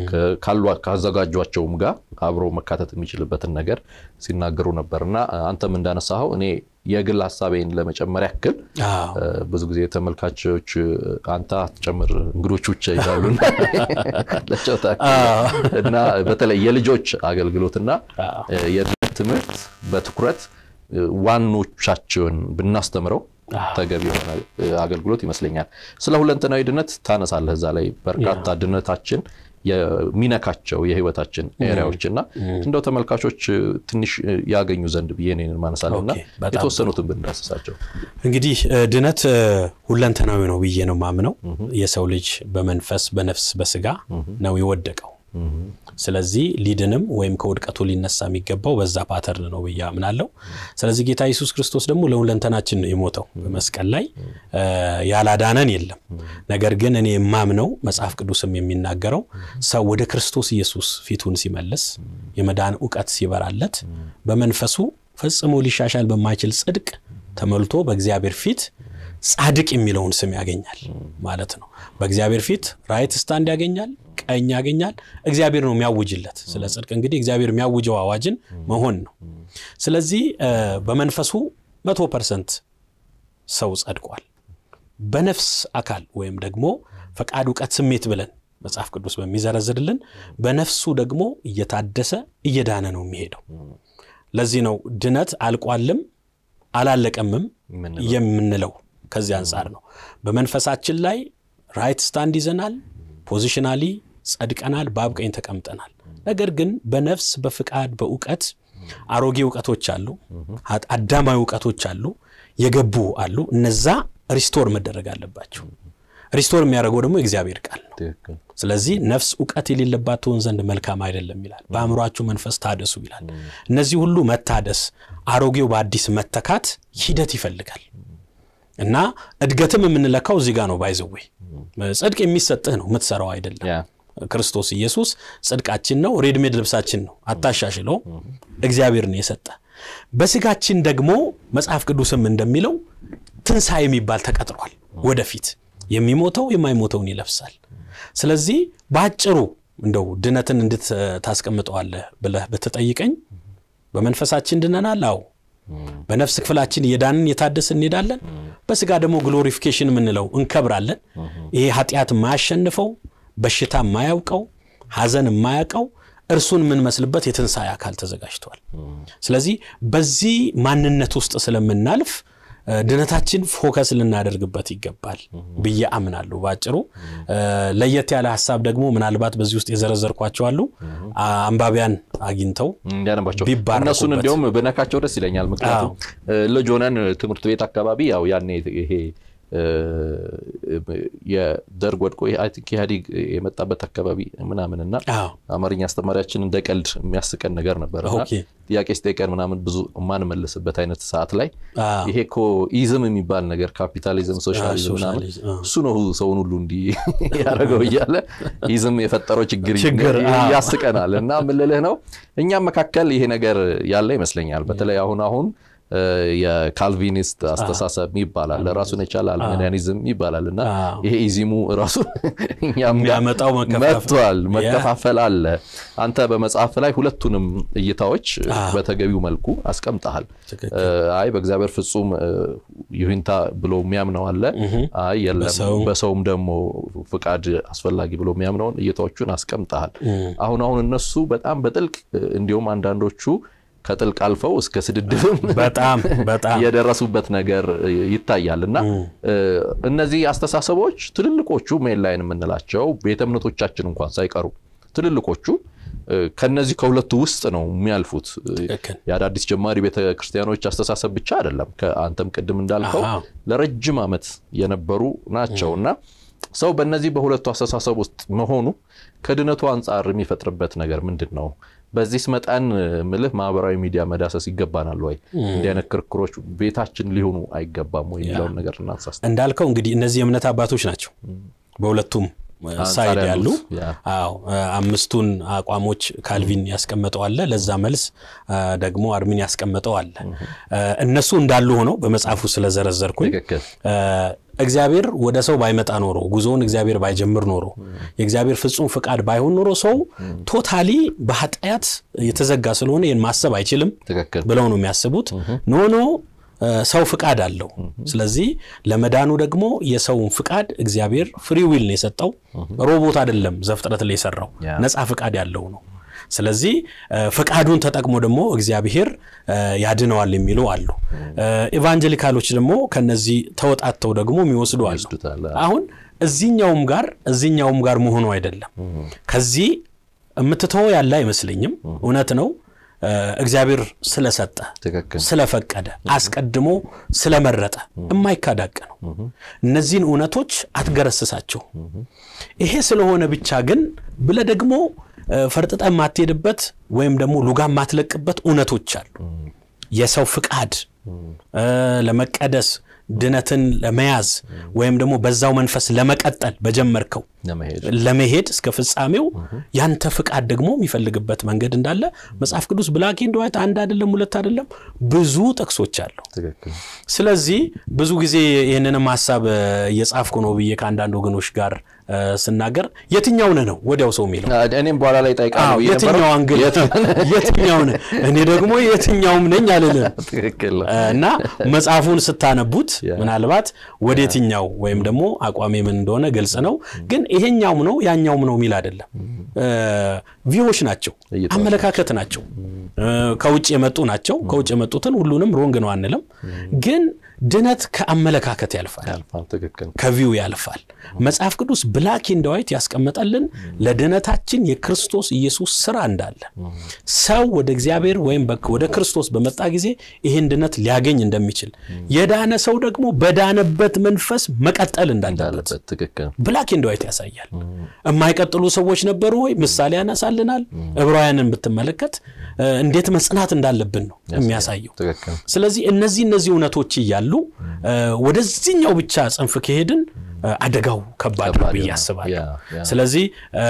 ካዘጋጇቸውም ጋር አብሮ መካተት የሚችልበትን ነገር ሲናገሩ ነበር እና አንተም እንዳነሳኸው እኔ የግል ሀሳቤን ለመጨመር ያክል ብዙ ጊዜ ተመልካቾች አንተ አትጨምር እንግዶች ብቻ ይላሉ ለጨውታ እና በተለይ የልጆች አገልግሎትና የድነት ትምህርት በትኩረት ዋኖቻቸውን ብናስተምረው ተገቢ የሆነ አገልግሎት ይመስለኛል። ስለ ሁለንተናዊ ድነት ታነሳለህ እዛ ላይ በርካታ ድነታችን የሚነካቸው የህይወታችን ኤሪያዎች እና እንደው ተመልካቾች ትንሽ ያገኙ ዘንድ ብዬ እኔን ማነሳለሁ እና የተወሰኑትን ብንዳስሳቸው። እንግዲህ ድነት ሁለንተናዊ ነው ብዬ ነው ማምነው። የሰው ልጅ በመንፈስ በነፍስ በስጋ ነው የወደቀው። ስለዚህ ሊድንም ወይም ከውድቀቱ ሊነሳ የሚገባው በዛ ፓተርን ነው ብዬ አምናለሁ። ስለዚህ ጌታ ኢየሱስ ክርስቶስ ደግሞ ለሁለንተናችን ነው የሞተው በመስቀል ላይ ያላዳነን የለም። ነገር ግን እኔ የማምነው መጽሐፍ ቅዱስም የሚናገረው ሰው ወደ ክርስቶስ ኢየሱስ ፊቱን ሲመልስ የመዳን እውቀት ሲበራለት በመንፈሱ ፈጽሞ ሊሻሻል በማይችል ጽድቅ ተሞልቶ በእግዚአብሔር ፊት ጻድቅ የሚለውን ስም ያገኛል ማለት ነው። በእግዚአብሔር ፊት ራይት ስታንድ ያገኛል፣ ቀኝ ያገኛል። እግዚአብሔር ነው የሚያውጅለት። ስለ ጽድቅ እንግዲህ እግዚአብሔር የሚያውጀው አዋጅን መሆን ነው። ስለዚህ በመንፈሱ መቶ ፐርሰንት ሰው ጸድቋል። በነፍስ አካል ወይም ደግሞ ፈቃድ፣ እውቀት፣ ስሜት ብለን መጽሐፍ ቅዱስ በሚዘረዝርልን በነፍሱ ደግሞ እየታደሰ እየዳነ ነው የሚሄደው። ለዚህ ነው ድነት አልቋልም አላለቀምም የምንለው ከዚህ አንጻር ነው። በመንፈሳችን ላይ ራይት ስታንድ ይዘናል፣ ፖዚሽናሊ ጸድቀናል፣ በአብ ቀኝ ተቀምጠናል። ነገር ግን በነፍስ በፍቃድ በእውቀት አሮጌ እውቀቶች አሉ፣ አዳማዊ እውቀቶች አሉ፣ የገቡ አሉ። እነዛ ሪስቶር መደረግ አለባቸው። ሪስቶር የሚያደርገው ደግሞ የእግዚአብሔር ቃል ነው። ስለዚህ ነፍስ እውቀት የሌለባት ትሆን ዘንድ መልካም አይደለም ይላል። በአእምሯችሁ መንፈስ ታደሱ ይላል። እነዚህ ሁሉ መታደስ፣ አሮጌው በአዲስ መተካት ሂደት ይፈልጋል እና እድገትም የምንለካው እዚህ ጋር ነው። ባይዘዌ ጽድቅ የሚሰጥህ ነው፣ የምትሰራው አይደለም። ክርስቶስ ኢየሱስ ጽድቃችን ነው፣ ሬድሜድ ልብሳችን ነው። አታሻሽለው፣ እግዚአብሔር ነው የሰጠ። በስጋችን ደግሞ መጽሐፍ ቅዱስም እንደሚለው ትንሣኤ የሚባል ተቀጥሯል ወደፊት የሚሞተው የማይሞተውን ይለብሳል። ስለዚህ በአጭሩ እንደው ድነትን እንዴት ታስቀምጠዋለህ ብለህ ብትጠይቀኝ በመንፈሳችን ድነናል። አዎ። በነፍስ ክፍላችን እየዳንን የታደስ እንሄዳለን። በስጋ ደግሞ ግሎሪፊኬሽን የምንለው እንከብራለን። ይሄ ኃጢአት የማያሸንፈው በሽታ የማያውቀው ሐዘን የማያውቀው እርሱን የምንመስልበት የትንሣኤ አካል ተዘጋጅቷል። ስለዚህ በዚህ ማንነት ውስጥ ስለምናልፍ ድነታችን ፎከስ ልናደርግበት ይገባል ብዬ አምናለሁ። በአጭሩ ለየት ያለ ሀሳብ ደግሞ ምናልባት በዚህ ውስጥ የዘረዘርኳቸው አሉ። አንባቢያን አግኝተው እንዲያነባቸው እነሱን እንዲያውም ብነካቸው ደስ ይለኛል። ምክንያቱም ልጅ ሆነን ትምህርት ቤት አካባቢ ያው ያኔ ይሄ የደርግ ወድቆ ኢህአዴግ የመጣበት አካባቢ ምናምን እና አማርኛ አስተማሪያችን እንደ ቀልድ የሚያስቀን ነገር ነበር እና ጥያቄ ስጠይቀን ምናምን ብዙ የማንመልስበት አይነት ሰዓት ላይ ይሄ እኮ ኢዝም የሚባል ነገር ካፒታሊዝም፣ ሶሻሊዝም ምናምን እሱ ነው ሰውን ሁሉ እንዲህ ያደረገው እያለ ኢዝም የፈጠረው ችግር ያስቀናል። እና ምልልህ ነው እኛም መካከል ይሄ ነገር ያለ ይመስለኛል። በተለይ አሁን አሁን የካልቪኒስት አስተሳሰብ ይባላል፣ ራሱን የቻለ አልሜኒያኒዝም ይባላል እና ይሄ ኢዚሙ ራሱ እኛም መጥቷል። መከፋፈል አለ። አንተ በመጽሐፍ ላይ ሁለቱንም እይታዎች በተገቢው መልኩ አስቀምጠሃል። አይ በእግዚአብሔር ፍጹም ይሁንታ ብሎ የሚያምነው አለ። አይ የለም በሰውም ደግሞ ፍቃድ አስፈላጊ ብሎ የሚያምነውን እይታዎቹን አስቀምጠሃል። አሁን አሁን እነሱ በጣም በጥልቅ እንዲሁም አንዳንዶቹ ከጥልቅ አልፈው እስከ ስድድብም በጣም በጣም የደረሱበት ነገር ይታያል እና እነዚህ አስተሳሰቦች ትልልቆቹ ሜን ላይን የምንላቸው ቤተ እምነቶቻችን እንኳን ሳይቀሩ ትልልቆቹ ከነዚህ ከሁለቱ ውስጥ ነው የሚያልፉት። የአዳዲስ ጀማሪ ቤተ ክርስቲያኖች አስተሳሰብ ብቻ አይደለም። ከአንተም ቅድም እንዳልከው ለረጅም ዓመት የነበሩ ናቸው እና ሰው በእነዚህ በሁለቱ አስተሳሰብ ውስጥ መሆኑ ከድነቱ አንጻር የሚፈጥርበት ነገር ምንድን ነው? በዚህ መጠን ምልህ ማህበራዊ ሚዲያ መዳሰስ ይገባናል ወይ? እንዲህ አይነት ክርክሮች ቤታችን ሊሆኑ አይገባም ወይ የሚለውን ነገር እናንሳስ። እንዳልከው እንግዲህ እነዚህ የእምነት አባቶች ናቸው በሁለቱም ሳይድ ያሉ አዎ አምስቱን አቋሞች ካልቪን ያስቀመጠው አለ። ለዛ መልስ ደግሞ አርሚን ያስቀመጠው አለ። እነሱ እንዳሉ ሆነው በመጽሐፉ ስለዘረዘርኩኝ እግዚአብሔር ወደ ሰው ባይመጣ ኖሮ ጉዞውን እግዚአብሔር ባይጀምር ኖሮ የእግዚአብሔር ፍጹም ፍቃድ ባይሆን ኖሮ ሰው ቶታሊ በኃጢአት የተዘጋ ስለሆነ ይህን ማሰብ አይችልም ብለው ነው የሚያስቡት። ኖ ኖ ሰው ፍቃድ አለው። ስለዚህ ለመዳኑ ደግሞ የሰውን ፍቃድ እግዚአብሔር ፍሪ ዊል ነው የሰጠው። ሮቦት አይደለም ዘፍጥረት ላይ የሰራው ነፃ ፍቃድ ያለው ነው። ስለዚህ ፍቃዱን ተጠቅሞ ደግሞ እግዚአብሔር ያድነዋል የሚሉ አሉ። ኢቫንጀሊካሎች ደግሞ ከነዚህ ተወጣተው ደግሞ የሚወስዱ አሉ። አሁን እዚኛውም ጋር እዚኛውም ጋር መሆኑ አይደለም። ከዚህ የምትተወው ያለ አይመስለኝም። እውነት ነው እግዚአብሔር ስለሰጠ ስለፈቀደ አስቀድሞ ስለመረጠ የማይካዳቅ ነው። እነዚህን እውነቶች አትገረስሳቸው። ይሄ ስለሆነ ብቻ ግን ብለ ደግሞ ፈርጥጠ የማትሄድበት ወይም ደግሞ ሉጋ የማትለቅበት እውነቶች አሉ። የሰው ፍቃድ ለመቀደስ ድነትን ለመያዝ ወይም ደግሞ በዛው መንፈስ ለመቀጠል በጀመርከው ለመሄድ እስከ ፍጻሜው ያንተ ፍቃድ ደግሞ የሚፈልግበት መንገድ እንዳለ መጽሐፍ ቅዱስ ብላክ ኤንድ ዋይት አንድ አይደለም፣ ሁለት አይደለም፣ ብዙ ጥቅሶች አሉ። ስለዚህ ብዙ ጊዜ ይህንንም ሀሳብ እየጻፍኩ ነው ብዬ ከአንዳንድ ወገኖች ጋር ስናገር የትኛው ነህ ነው ወዲያው ሰው የሚለው እኔም በኋላ ላይ ጠይቃለሁ። የትኛው አንግል የትኛው ነህ? እኔ ደግሞ የትኛውም ነኝ አልልም እና መጽሐፉን ስታነቡት ምናልባት ወደ የትኛው ወይም ደግሞ አቋሜ ምን እንደሆነ ግልጽ ነው። ግን ይሄኛውም ነው ያኛውም ነው የሚል አይደለም። ቪዎች ናቸው፣ አመለካከት ናቸው፣ ከውጭ የመጡ ናቸው። ከውጭ የመጡትን ሁሉንም ሮንግ ነው አንልም ግን ድነት ከአመለካከት ያልፋል፣ ከቪው ያልፋል። መጽሐፍ ቅዱስ ብላክ ኤንድ ዋይት ያስቀመጠልን ለድነታችን የክርስቶስ ኢየሱስ ስራ እንዳለ ሰው ወደ እግዚአብሔር ወይም ወደ ክርስቶስ በመጣ ጊዜ ይህን ድነት ሊያገኝ እንደሚችል የዳነ ሰው ደግሞ በዳነበት መንፈስ መቀጠል እንዳለበት ብላክ ኤንድ ዋይት ያሳያል። የማይቀጥሉ ሰዎች ነበሩ ወይ? ምሳሌ ያነሳልናል። ዕብራውያንን ብትመለከት እንዴት መጽናት እንዳለብን ነው የሚያሳየው። ስለዚህ እነዚህ እነዚህ እውነቶች እያሉ ወደዚህኛው ብቻ ጽንፍ ከሄድን አደጋው ከባድ ነው ብዬ አስባለሁ። ስለዚህ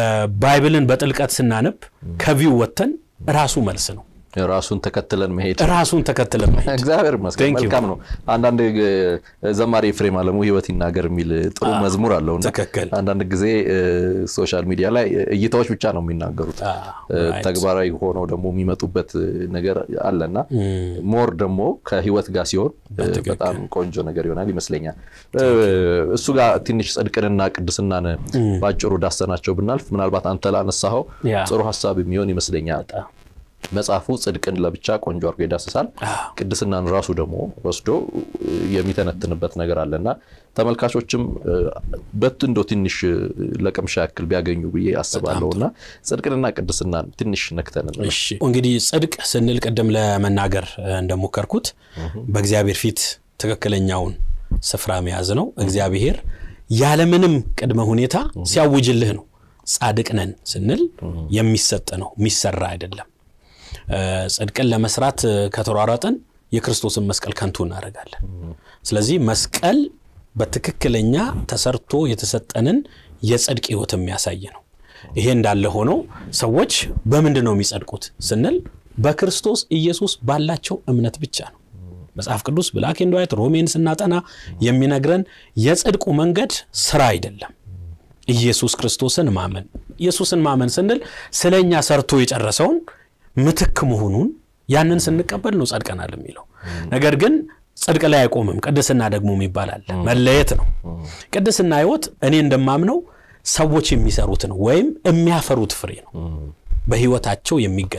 ባይብልን በጥልቀት ስናነብ ከቪው ወጥተን ራሱ መልስ ነው ራሱን ተከትለን መሄድ ራሱን ተከትለን መሄድ እግዚአብሔር ይመስገን መልካም ነው። አንዳንድ ዘማሪ ኤፍሬም አለሙ ህይወት ይናገር የሚል ጥሩ መዝሙር አለው። ትክክል። አንዳንድ ጊዜ ሶሻል ሚዲያ ላይ እይታዎች ብቻ ነው የሚናገሩት፣ ተግባራዊ ሆነው ደግሞ የሚመጡበት ነገር አለና ሞር ደግሞ ከህይወት ጋር ሲሆን በጣም ቆንጆ ነገር ይሆናል ይመስለኛል። እሱ ጋር ትንሽ ጽድቅንና ቅድስናን ባጭሩ ዳሰናቸው ብናልፍ ምናልባት አንተ ላነሳኸው ጥሩ ሀሳብ የሚሆን ይመስለኛል። መጽሐፉ ጽድቅን ለብቻ ቆንጆ አድርጎ ይዳስሳል። ቅድስናን ራሱ ደግሞ ወስዶ የሚተነትንበት ነገር አለና ተመልካቾችም በት እንዶ ትንሽ ለቅምሻ ያክል ቢያገኙ ብዬ አስባለሁ እና ጽድቅንና ቅድስናን ትንሽ ነክተን እንግዲህ ጽድቅ ስንል ቅድም ለመናገር እንደሞከርኩት በእግዚአብሔር ፊት ትክክለኛውን ስፍራ መያዝ ነው። እግዚአብሔር ያለምንም ቅድመ ሁኔታ ሲያውጅልህ ነው። ጻድቅ ነን ስንል የሚሰጥ ነው፣ የሚሰራ አይደለም። ጽድቅን ለመስራት ከተሯሯጥን የክርስቶስን መስቀል ከንቱ እናደርጋለን። ስለዚህ መስቀል በትክክለኛ ተሰርቶ የተሰጠንን የጽድቅ ሕይወት የሚያሳይ ነው። ይሄ እንዳለ ሆኖ ሰዎች በምንድን ነው የሚጸድቁት ስንል በክርስቶስ ኢየሱስ ባላቸው እምነት ብቻ ነው። መጽሐፍ ቅዱስ ብላክ ኤንድ ዋይት ሮሜን ስናጠና የሚነግረን የጽድቁ መንገድ ስራ አይደለም። ኢየሱስ ክርስቶስን ማመን ኢየሱስን ማመን ስንል ስለ እኛ ሰርቶ የጨረሰውን ምትክ መሆኑን ያንን ስንቀበል ነው ጸድቀናል የሚለው ነገር ግን ጽድቅ ላይ አይቆምም። ቅድስና ደግሞ ይባላል መለየት ነው። ቅድስና ህይወት እኔ እንደማምነው ሰዎች የሚሰሩት ነው ወይም የሚያፈሩት ፍሬ ነው። በህይወታቸው የሚገለጥ ነው።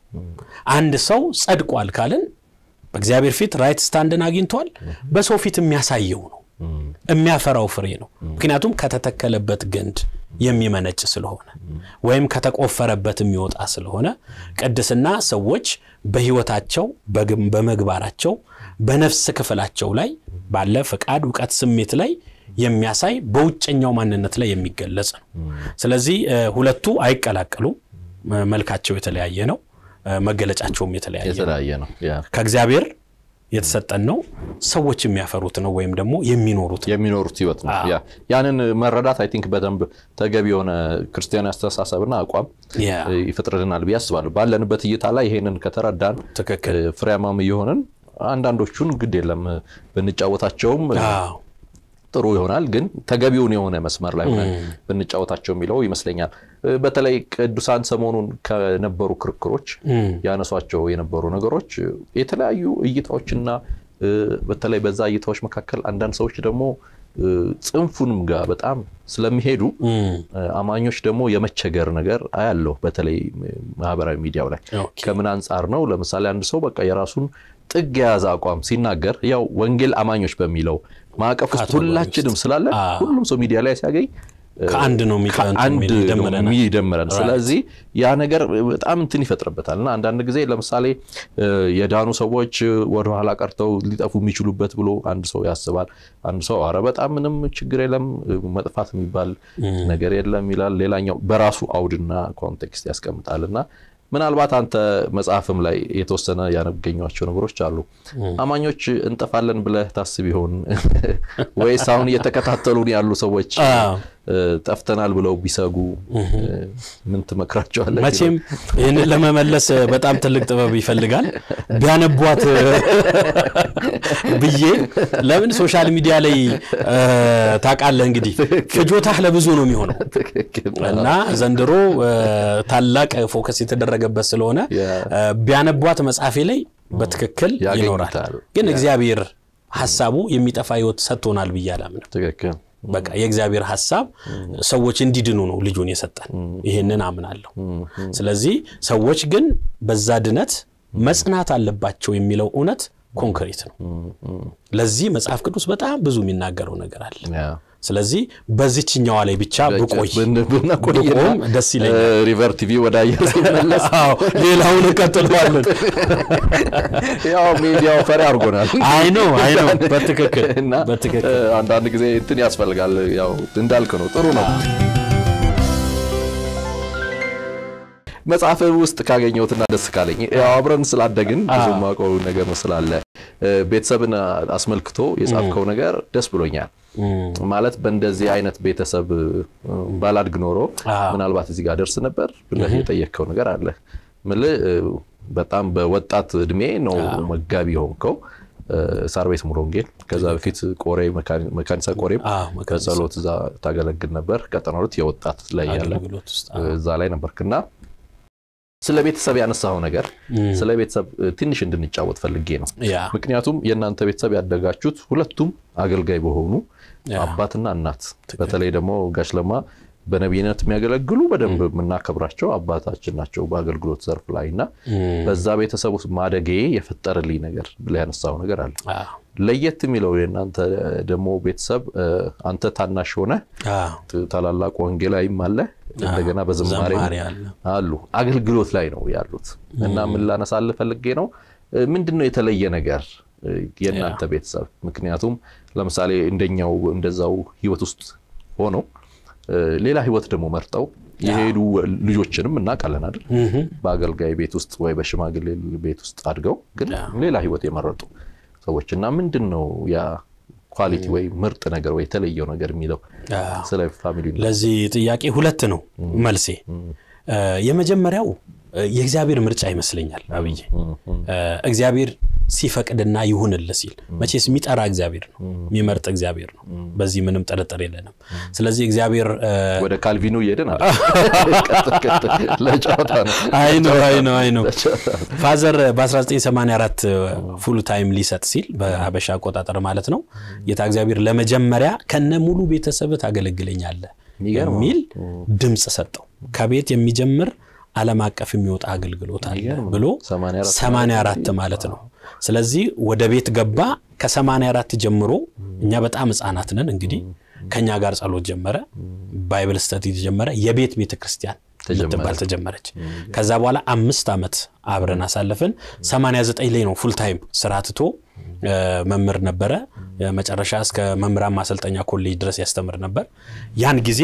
አንድ ሰው ጸድቋል ካልን በእግዚአብሔር ፊት ራይት ስታንድን አግኝቷል። በሰው ፊት የሚያሳየው ነው የሚያፈራው ፍሬ ነው። ምክንያቱም ከተተከለበት ግንድ የሚመነጭ ስለሆነ ወይም ከተቆፈረበት የሚወጣ ስለሆነ ቅድስና ሰዎች በሕይወታቸው በመግባራቸው በነፍስ ክፍላቸው ላይ ባለ ፈቃድ፣ እውቀት፣ ስሜት ላይ የሚያሳይ በውጨኛው ማንነት ላይ የሚገለጽ ነው። ስለዚህ ሁለቱ አይቀላቀሉም። መልካቸው የተለያየ ነው። መገለጫቸውም የተለያየ የተለያየ ነው። ከእግዚአብሔር የተሰጠን ነው። ሰዎች የሚያፈሩት ነው ወይም ደግሞ የሚኖሩት ነው። የሚኖሩት ህይወት ነው። ያንን መረዳት አይ ቲንክ በደንብ ተገቢ የሆነ ክርስቲያናዊ አስተሳሰብና አቋም ይፈጥርልናል ብዬ አስባለሁ። ባለንበት እይታ ላይ ይሄንን ከተረዳን ትክክል ፍሬያማም እየሆንን አንዳንዶቹን ግድ የለም ብንጫወታቸውም ጥሩ ይሆናል። ግን ተገቢውን የሆነ መስመር ላይ ሆነን ብንጫወታቸው የሚለው ይመስለኛል። በተለይ ቅዱሳን ሰሞኑን ከነበሩ ክርክሮች ያነሷቸው የነበሩ ነገሮች የተለያዩ እይታዎችና በተለይ በዛ እይታዎች መካከል አንዳንድ ሰዎች ደግሞ ጽንፉንም ጋር በጣም ስለሚሄዱ አማኞች ደግሞ የመቸገር ነገር አያለሁ። በተለይ ማህበራዊ ሚዲያው ላይ ከምን አንጻር ነው? ለምሳሌ አንድ ሰው በቃ የራሱን ጥግ የያዘ አቋም ሲናገር ያው ወንጌል አማኞች በሚለው ማዕቀፍ ውስጥ ሁላችንም ስላለ ሁሉም ሰው ሚዲያ ላይ ሲያገኝ ከአንድ ነው አንድ የሚደምረን። ስለዚህ ያ ነገር በጣም እንትን ይፈጥርበታል እና አንዳንድ ጊዜ ለምሳሌ የዳኑ ሰዎች ወደኋላ ቀርተው ሊጠፉ የሚችሉበት ብሎ አንድ ሰው ያስባል። አንድ ሰው አረ በጣም ምንም ችግር የለም መጥፋት የሚባል ነገር የለም ይላል። ሌላኛው በራሱ አውድና ኮንቴክስት ያስቀምጣል እና ምናልባት አንተ መጽሐፍም ላይ የተወሰነ ያገኟቸው ነገሮች አሉ። አማኞች እንጠፋለን ብለህ ታስብ ይሆን ወይስ አሁን እየተከታተሉን ያሉ ሰዎች ጠፍተናል ብለው ቢሰጉ ምን ትመክራቸዋለህ? መቼም ይህንን ለመመለስ በጣም ትልቅ ጥበብ ይፈልጋል። ቢያነቧት ብዬ ለምን ሶሻል ሚዲያ ላይ ታውቃለህ፣ እንግዲህ ፍጆታህ ለብዙ ነው የሚሆነው እና ዘንድሮ ታላቅ ፎከስ የተደረገበት ስለሆነ ቢያነቧት መጽሐፌ ላይ በትክክል ይኖራል። ግን እግዚአብሔር ሀሳቡ የሚጠፋ ህይወት ሰጥቶናል ብዬ አላምንም። ትክክል በቃ የእግዚአብሔር ሀሳብ ሰዎች እንዲድኑ ነው ልጁን የሰጠን። ይህንን አምናለሁ። ስለዚህ ሰዎች ግን በዛ ድነት መጽናት አለባቸው የሚለው እውነት ኮንክሪት ነው። ለዚህ መጽሐፍ ቅዱስ በጣም ብዙ የሚናገረው ነገር አለ። ስለዚህ በዚችኛዋ ላይ ብቻ ብቆይ ብቆም ደስ ይለኛል። ሪቨር ቲቪ ወደ አየር ሲመለስ ሌላውን እንቀጥለዋለን። ያው ሚዲያው ፈሪ አድርጎናል። አይ ነው አይ ነው በትክክል እና በትክክል አንዳንድ ጊዜ እንትን ያስፈልጋል። ያው እንዳልክ ነው፣ ጥሩ ነው። መጽሐፍ ውስጥ ካገኘሁትና ደስ ካለኝ ያው አብረን ስላደግን ብዙ የማውቀው ነገር ስላለ ቤተሰብን አስመልክቶ የጻፍከው ነገር ደስ ብሎኛል። ማለት በእንደዚህ አይነት ቤተሰብ ባላድግ ኖሮ ምናልባት እዚህ ጋር ደርስ ነበር ብለህ የጠየቅከው ነገር አለ። ምልህ በጣም በወጣት እድሜ ነው መጋቢ የሆንከው ሳር ቤት ሙሉ ወንጌል። ከዛ በፊት ቆሬ መካኒሳ ቆሬም በጸሎት እዛ ታገለግል ነበር። ቀጠና ሁለት የወጣት ላይ ያለ እዛ ላይ ነበርክና ስለ ቤተሰብ ያነሳው ነገር ስለ ቤተሰብ ትንሽ እንድንጫወት ፈልጌ ነው። ምክንያቱም የእናንተ ቤተሰብ ያደጋችሁት ሁለቱም አገልጋይ በሆኑ አባትና እናት፣ በተለይ ደግሞ ጋሽ ለማ በነቢይነት የሚያገለግሉ በደንብ የምናከብራቸው አባታችን ናቸው በአገልግሎት ዘርፍ ላይ እና በዛ ቤተሰብ ውስጥ ማደጌ የፈጠረልኝ ነገር ብለህ ያነሳው ነገር አለ። ለየት የሚለው የእናንተ ደግሞ ቤተሰብ አንተ ታናሽ ሆነ ታላላቅ ወንጌላዊም አለ እንደገና በዝማሬ አሉ አገልግሎት ላይ ነው ያሉት እና ምን ላነሳልህ ፈልጌ ነው ምንድን ነው የተለየ ነገር የእናንተ ቤተሰብ ምክንያቱም ለምሳሌ እንደኛው እንደዛው ህይወት ውስጥ ሆነው ሌላ ህይወት ደግሞ መርጠው የሄዱ ልጆችንም እናውቃለን አይደል በአገልጋይ ቤት ውስጥ ወይ በሽማግሌ ቤት ውስጥ አድገው ግን ሌላ ህይወት የመረጡ ሰዎች እና ምንድን ነው ያ ኳሊቲ ወይ ምርጥ ነገር ወይ የተለየው ነገር የሚለው ስለ ፋሚሊ ለዚህ ጥያቄ ሁለት ነው መልሴ የመጀመሪያው የእግዚአብሔር ምርጫ ይመስለኛል አብዬ እግዚአብሔር ሲፈቅድና ይሁንልህ ሲል መቼስ የሚጠራ እግዚአብሔር ነው የሚመርጥ እግዚአብሔር ነው በዚህ ምንም ጥርጥር የለንም ስለዚህ እግዚአብሔር ወደ ካልቪኑ እየሄድን ለጨዋታ ነው አይ ነው አይ ነው አይ ነው ፋዘር በ1984 ፉል ታይም ሊሰጥ ሲል በሀበሻ አቆጣጠር ማለት ነው ጌታ እግዚአብሔር ለመጀመሪያ ከነ ሙሉ ቤተሰብ ታገለግለኛለህ የሚል ድምፅ ሰጠው ከቤት የሚጀምር ዓለም አቀፍ የሚወጣ አገልግሎት አለ የሚገርም ነው። ብሎ 84 84 ማለት ነው። ስለዚህ ወደ ቤት ገባ። ከ84 ጀምሮ እኛ በጣም ሕፃናት ነን እንግዲህ ከኛ ጋር ጸሎት ጀመረ፣ ባይብል ስተዲ ጀመረ፣ የቤት ቤተ ክርስቲያን የምትባል ተጀመረች። ከዛ በኋላ አምስት ዓመት አብረን አሳለፍን። 89 ላይ ነው ፉል ታይም ስራ ትቶ እ፣ መምህር ነበረ። መጨረሻ እስከ መምህራን ማሰልጠኛ ኮሌጅ ድረስ ያስተምር ነበር። ያን ጊዜ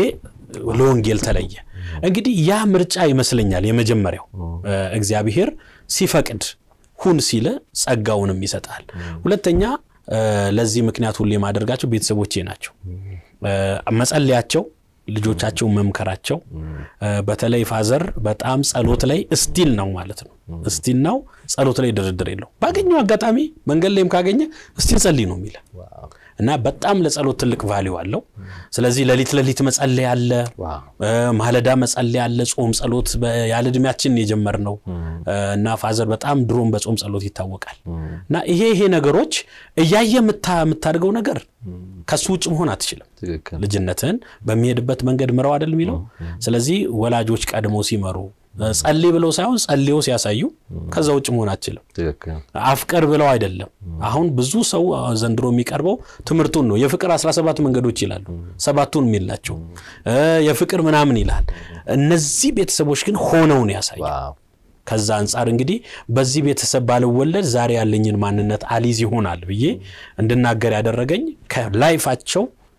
ለወንጌል ተለየ። እንግዲህ ያ ምርጫ ይመስለኛል የመጀመሪያው እ፣ እግዚአብሔር ሲፈቅድ ሁን ሲል ጸጋውንም ይሰጣል። ሁለተኛ እ፣ ለዚህ ምክንያት ሁሌ የማደርጋቸው ቤተሰቦቼ ናቸው። እ፣ መጸለያቸው ልጆቻቸው መምከራቸው እ፣ በተለይ ፋዘር በጣም ጸሎት ላይ እስቲል ነው ማለት ነው። እስቲል ነው ጸሎት ላይ ድርድር የለው። ባገኘው አጋጣሚ መንገድ ላይም ካገኘ እስቲል ጸልይ ነው የሚለ እና በጣም ለጸሎት ትልቅ ቫሊዩ አለው። ስለዚህ ሌሊት ሌሊት መጸለይ አለ፣ ዋው። እ፣ ማለዳ መጸለይ አለ። ጾም ጸሎት በ- ያለ እድሜያችን የጀመርነው እ፣ እና ፋዘር በጣም ድሮም በጾም ጸሎት ይታወቃል። እና ይሄ ይሄ ነገሮች እያየ የምታ- የምታደርገው ነገር ከሱ ውጭ መሆን አትችልም። ትክክል ልጅነትህን በሚሄድበት መንገድ ምረው አይደል የሚለው። ስለዚህ ወላጆች ቀድሞ ሲመሩ እ፣ ጸልይ ብለው ሳይሆን ጸልዮ ሲያሳዩ ከዛ ውጭ መሆን አትችልም። ትክክል አፍቀር ብለው አይደለም። አሁን ብዙ ሰው ዘንድሮ የሚቀርበው ትምህርቱን ነው። የፍቅር 17 መንገዶች ይላሉ፣ ሰባቱን የሚላቸው እ፣ የፍቅር ምናምን ይላል። እነዚህ ቤተሰቦች ግን ሆነው ነው ያሳዩ። ዋው ከዛ አንጻር እንግዲህ በዚህ ቤተሰብ ባልወለድ ዛሬ ያለኝን ማንነት አሊዝ ይሆናል ብዬ እንድናገር ያደረገኝ ከላይፋቸው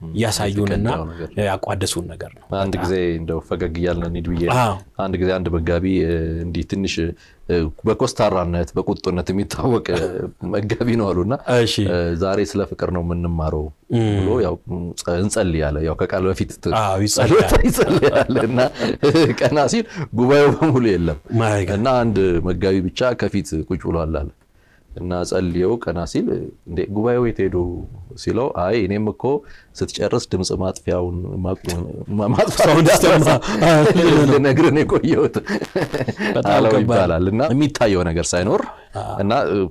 ያሳዩንና የተቀዳው ነገር። ያቋደሱን ነገር ነው። አንድ ጊዜ እንደው ፈገግ እያልን እንሂድ ብዬ አዎ። አንድ ጊዜ አንድ መጋቢ እ፣ እንዲህ ትንሽ እ፣ በኮስታራነት በቁጡነት የሚታወቅ እ፣ መጋቢ ነው አሉና እሺ እ፣ ዛሬ ስለ ፍቅር ነው የምንማረው ብሎ ያው ጸ- እንጸልያለን። ያው ከቃል በፊት ት- አዎ፣ ይጸልያል። ይጸልያል እና ቀና ሲል ጉባኤው በሙሉ የለም ማይ ጋድ። እና አንድ መጋቢ ብቻ ከፊት ቁጭ ብሏል አለ እና ጸልየው ቀና ሲል እንዴ ጉባኤው የት ሄዱ ሲለው አይ እኔም እኮ ስትጨርስ ድምፅ ማጥፊያውን ሳውንድ ስተማ። ልነግርህ ነው የቆየሁት በጣም አለው ከባድ። ይባላል እና የሚታየው ነገር ሳይኖር እና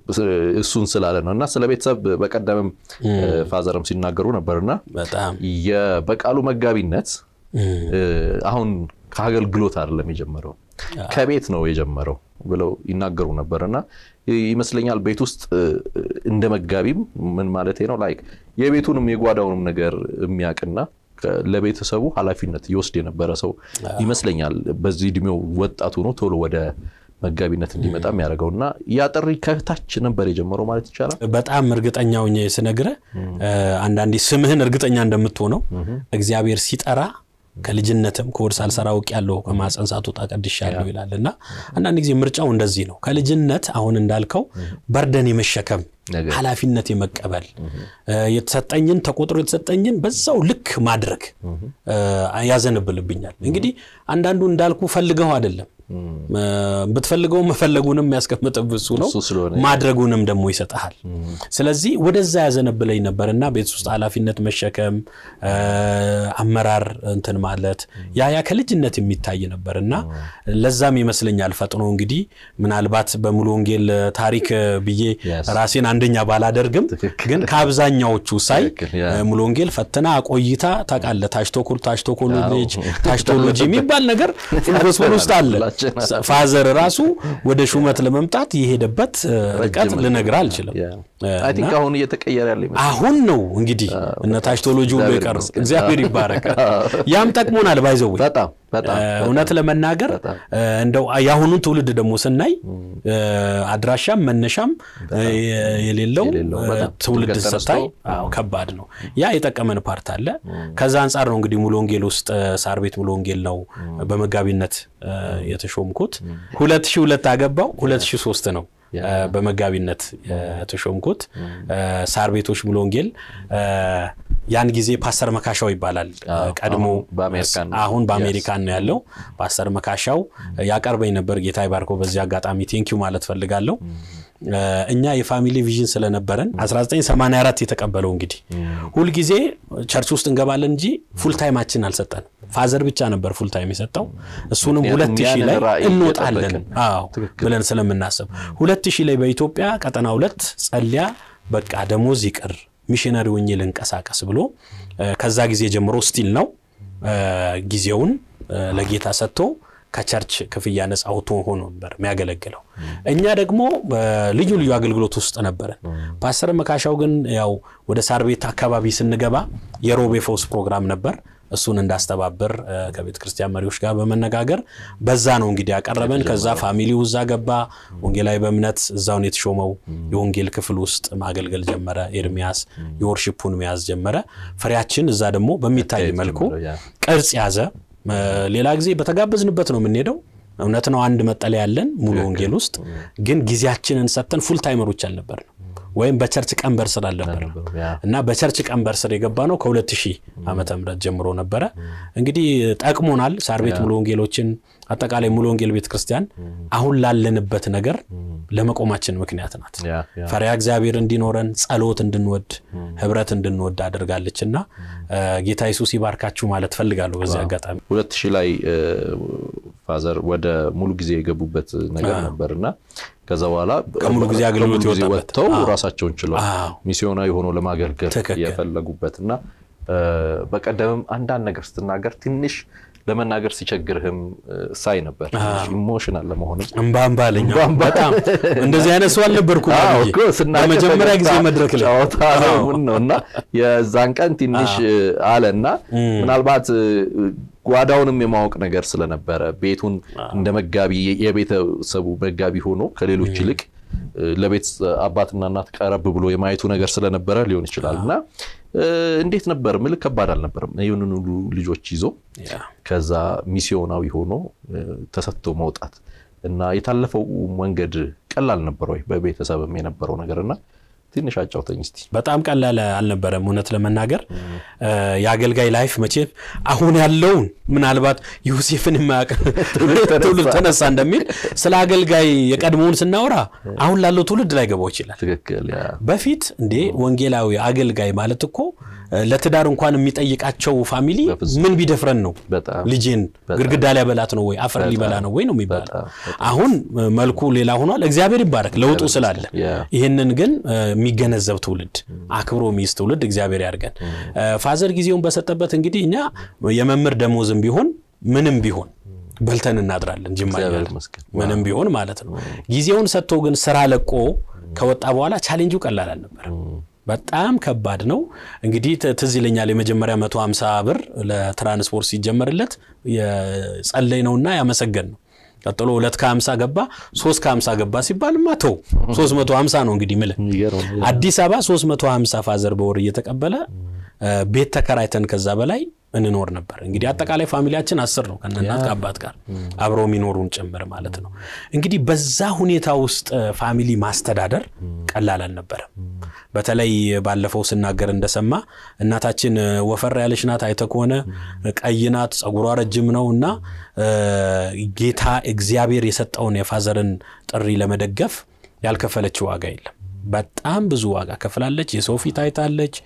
እሱን ስላለ ነው እና ስለ ቤተሰብ በቀደምም ፋዘርም ሲናገሩ ነበርና በጣም የ- በቃሉ መጋቢነት እም፣ እ፣ አሁን ከአገልግሎት አይደለም የጀመረው ከቤት ነው የጀመረው ብለው ይናገሩ ነበር እና ይመስለኛል ቤት ውስጥ እ፣ እንደ መጋቢም ምን ማለት ነው ላይክ የቤቱንም የጓዳውንም ነገር የሚያውቅና ከ- ለቤተሰቡ ኃላፊነት ይወስድ የነበረ ሰው ይመስለኛል። በዚህ እድሜው ወጣቱ ነው ቶሎ ወደ መጋቢነት እንዲመጣ የሚያደርገው እና ያ ጥሪ ከታች ነበር የጀመረው ማለት ይቻላል። በጣም እርግጠኛ ሆኜ ስነግርህ እ፣ አንዳንዴ ስምህን እርግጠኛ እንደምትሆነው እግዚአብሔር ሲጠራ ከልጅነትም ከወድ ሳልሰራ አውቅ ያለው ከማፀን ሳትወጣ ቀድሻለሁ ይላል እና አንዳንድ ጊዜ ምርጫው እንደዚህ ነው። ከልጅነት አሁን እንዳልከው በርደን የመሸከም ነገር ኃላፊነት የመቀበል እ፣ የተሰጠኝን ተቆጥሮ የተሰጠኝን በዛው ልክ ማድረግ እ፣ ያዘንብልብኛል። እንግዲህ አንዳንዱ እንዳልኩ ፈልገው አይደለም እ፣ ብትፈልገው መፈለጉንም ያስቀምጥብህ እሱ ነው እሱ ስለሆነ ማድረጉንም ደግሞ ይሰጥሃል። ስለዚህ ወደዛ ያዘነብለኝ ነበር እና ቤት ውስጥ ኃላፊነት መሸከም እ፣ አመራር እንትን ማለት ያ ያ ከልጅነት የሚታይ ነበር እና ለዛም ይመስለኛል ፈጥኖ እንግዲህ ምናልባት በሙሉ ወንጌል ታሪክ ብዬ Yes. ራሴን አንደኛ ባላደርግም ትክክል። ግን ከአብዛኛዎቹ ሳይ ትክክል፣ ያ። እ፣ ሙሉ ወንጌል ፈትና ቆይታ ታውቃለህ፣ ታሽቶኮል ታሽቶኮሎጂ ታሽቶሎጂ የሚባል ነገር ጎስፔል ውስጥ አለ። ሁላችን ፋዘር ራሱ ወደ ሹመት ለመምጣት የሄደበት እ፣ ርቀት ልነግርህ አልችልም። አይ ቲንክ አሁን እየተቀየረ ያለ ይመስላል። አሁን ነው እንግዲህ እነ ታሽቶሎጂ ሁሉ እግዚአብሔር የቀሩ ይመስገን። እግዚአብሔር ይባረክ። ያም ጠቅሞናል ባይዘው በጣም በጣም እውነት ለመናገር በጣም። እ፣ እንደው የአሁኑን ትውልድ ደግሞ ስናይ እ፣ አድራሻም መነሻም እ፣ የሌለው የሌለው እ፣ በጣም ትውልድ ድንገት ተነስቶ፣ ስታይ አዎ ከባድ ነው። ያ የጠቀመን ፓርት አለ። ከዛ አንጻር ነው እንግዲህ ሙሉ ወንጌል ውስጥ እ፣ ሳር ቤት ሙሉ ወንጌል ነው በመጋቢነት እ፣ የተሾምኩት። ሁለት ሺህ ሁለት አገባው ሁለት ሺህ ሶስት ነው እ፣ በመጋቢነት የተሾምኩት እ፣ ሳር ቤቶች ሙሉ ወንጌል እ፣ ያን ጊዜ ፓስተር መካሻው ይባላል እ፣ ቀድሞ አሁን በአሜሪካን ነው። አሁን በአሜሪካን ነው ያለው። ፓስተር መካሻው ያቀርበኝ ነበር። ጌታ ይባርከው። በዚህ አጋጣሚ ቴንኪው ማለት ፈልጋለሁ። እ፣ እኛ የፋሚሊ ቪዥን ስለነበረን 1984 የተቀበለው እንግዲህ ሁልጊዜ ቸርች ውስጥ እንገባለን እንጂ ፉል ታይማችን አልሰጠንም። ፋዘር ብቻ ነበር ፉል ታይም የሰጠው። እሱንም ምክንያቱም ሁለት ሺህ ያንን ላይ ራዕይ እንወጣለን እየጠበቅን። አዎ ብለን ስለምናስብ ሁለት ሺህ ላይ በኢትዮጵያ ቀጠና ሁለት ጸልያ በቃ ደሞዝ ይቅር ሚሽነሪ ሆኜ ልንቀሳቀስ ብሎ እ፣ ከዛ ጊዜ ጀምሮ ስቲል ነው እ፣ ጊዜውን እ፣ ለጌታ ሰጥቶ ከቸርች ክፍያ ነፃ አውቶ ሆኖ ነበር የሚያገለግለው። እኛ ደግሞ በልዩ ልዩ አገልግሎት ውስጥ ነበረን። ፓስተር መካሻው ግን ያው ወደ ሳር ቤት አካባቢ ስንገባ የሮቤ ፈውስ ፕሮግራም ነበር። እሱን እንዳስተባብር ከቤተ ክርስቲያን መሪዎች ጋር በመነጋገር በዛ ነው እንግዲህ ያቀረበን። ከዛ ፋሚሊው እዛ ገባ። ወንጌላዊ በእምነት እዛውን የተሾመው የወንጌል ክፍል ውስጥ ማገልገል ጀመረ። ኤርሚያስ የወርሽፑን መያዝ ጀመረ። ፍሬያችን እዛ ደግሞ በሚታይ መልኩ ቅርጽ ያዘ። ሌላ ጊዜ በተጋበዝንበት ነው የምንሄደው። እውነት ነው አንድ መጠለያ ያለን ሙሉ ወንጌል ውስጥ ግን ጊዜያችንን ሰጥተን ፉል ታይመሮች አልነበርንም ወይም በቸርች ቀንበር ስር አልነበረ እና በቸርች ቀንበር ስር የገባ ነው ከ2000 ዓመተ ምህረት ጀምሮ ነበረ። እንግዲህ ጠቅሞናል። ሳር ቤት ሙሉ ወንጌሎችን አጠቃላይ ሙሉ ወንጌል ቤተ ክርስቲያን አሁን ላለንበት ነገር ለመቆማችን ምክንያት ናት። ፈሪሃ እግዚአብሔር እንዲኖረን ጸሎት እንድንወድ ህብረት እንድንወድ አድርጋለች እና ጌታ ኢየሱስ ይባርካችሁ ማለት ፈልጋለሁ። በዚህ አጋጣሚ ሁለት ሺህ ላይ ፋዘር ወደ ሙሉ ጊዜ የገቡበት ነገር ነበር እና ከዛ በኋላ ከሙሉ ጊዜ አገልግሎት ወጥተው ራሳቸውን ችለው ሚስዮናዊ ሆኖ ለማገልገል የፈለጉበት እና በቀደምም አንዳንድ ነገር ስትናገር ትንሽ ለመናገር ሲቸግርህም ሳይ ነበር። ኢሞሽናል ለመሆንም እምባ እምባ አለኝ። በጣም እንደዚህ አይነት ሰው አልነበርኩም። በመጀመሪያ ጊዜ መድረክ ላይ ጨዋታ ነው እና የዛን ቀን ትንሽ አለ እና ምናልባት ጓዳውንም የማወቅ ነገር ስለነበረ ቤቱን እንደ መጋቢ የቤተሰቡ መጋቢ ሆኖ ከሌሎች ይልቅ ለቤት አባትና እናት ቀረብ ብሎ የማየቱ ነገር ስለነበረ ሊሆን ይችላል እና እንዴት ነበር? ምልክ ከባድ አልነበረም? ይህንን ሁሉ ልጆች ይዞ ከዛ ሚስዮናዊ ሆኖ ተሰጥቶ መውጣት እና የታለፈው መንገድ ቀላል ነበር ወይ? በቤተሰብም የነበረው ነገር እና ትንሽ አጫውተኝ እስቲ። በጣም ቀላል አልነበረም። እውነት ለመናገር የአገልጋይ ላይፍ መቼም አሁን ያለውን ምናልባት ዮሴፍን የማያውቅ ትውልድ ተነሳ እንደሚል ስለ አገልጋይ የቀድሞውን ስናወራ አሁን ላለው ትውልድ ላይ ገባው ይችላል። ትክክል። በፊት እንዴ ወንጌላዊ አገልጋይ ማለት እኮ ለትዳር እንኳን የሚጠይቃቸው ፋሚሊ ምን ቢደፍረን ነው ልጄን ግድግዳ ሊያበላት ነው ወይ አፈር ሊበላ ነው ወይ ነው የሚባለው። አሁን መልኩ ሌላ ሆኗል። እግዚአብሔር ይባረክ ለውጡ ስላለ። ይህንን ግን የሚገነዘብ ትውልድ አክብሮ የሚይዝ ትውልድ እግዚአብሔር ያድርገን። ፋዘር ጊዜውን በሰጠበት እንግዲህ እኛ የመምህር ደሞዝም ቢሆን ምንም ቢሆን በልተን እናድራለን። ጅማ ምንም ቢሆን ማለት ነው። ጊዜውን ሰጥቶ ግን ስራ ለቆ ከወጣ በኋላ ቻሌንጁ ቀላል አልነበረም። በጣም ከባድ ነው። እንግዲህ ትዝ ይለኛል የመጀመሪያ 150 ብር ለትራንስፖርት ሲጀመርለት የጸለይ ነውና ያመሰገን ነው። ቀጥሎ ሁለት ከ50 ገባ፣ ሶስት ከ50 ገባ ሲባል ማተው 350 ነው እንግዲህ ምልህ አዲስ አበባ 350 ፋዘር በወር እየተቀበለ ቤት ተከራይተን ከዛ በላይ እንኖር ነበር። እንግዲህ አጠቃላይ ፋሚሊያችን አስር ነው ከእናት ከአባት ጋር አብረው የሚኖሩን ጭምር ማለት ነው። እንግዲህ በዛ ሁኔታ ውስጥ ፋሚሊ ማስተዳደር ቀላል አልነበረም። በተለይ ባለፈው ስናገር እንደሰማ እናታችን ወፈር ያለች ናት። አይተህ ከሆነ ቀይ ናት፣ ጸጉሯ ረጅም ነው እና ጌታ እግዚአብሔር የሰጠውን የፋዘርን ጥሪ ለመደገፍ ያልከፈለችው ዋጋ የለም። በጣም ብዙ ዋጋ ከፍላለች። የሰው ፊት አይታለች።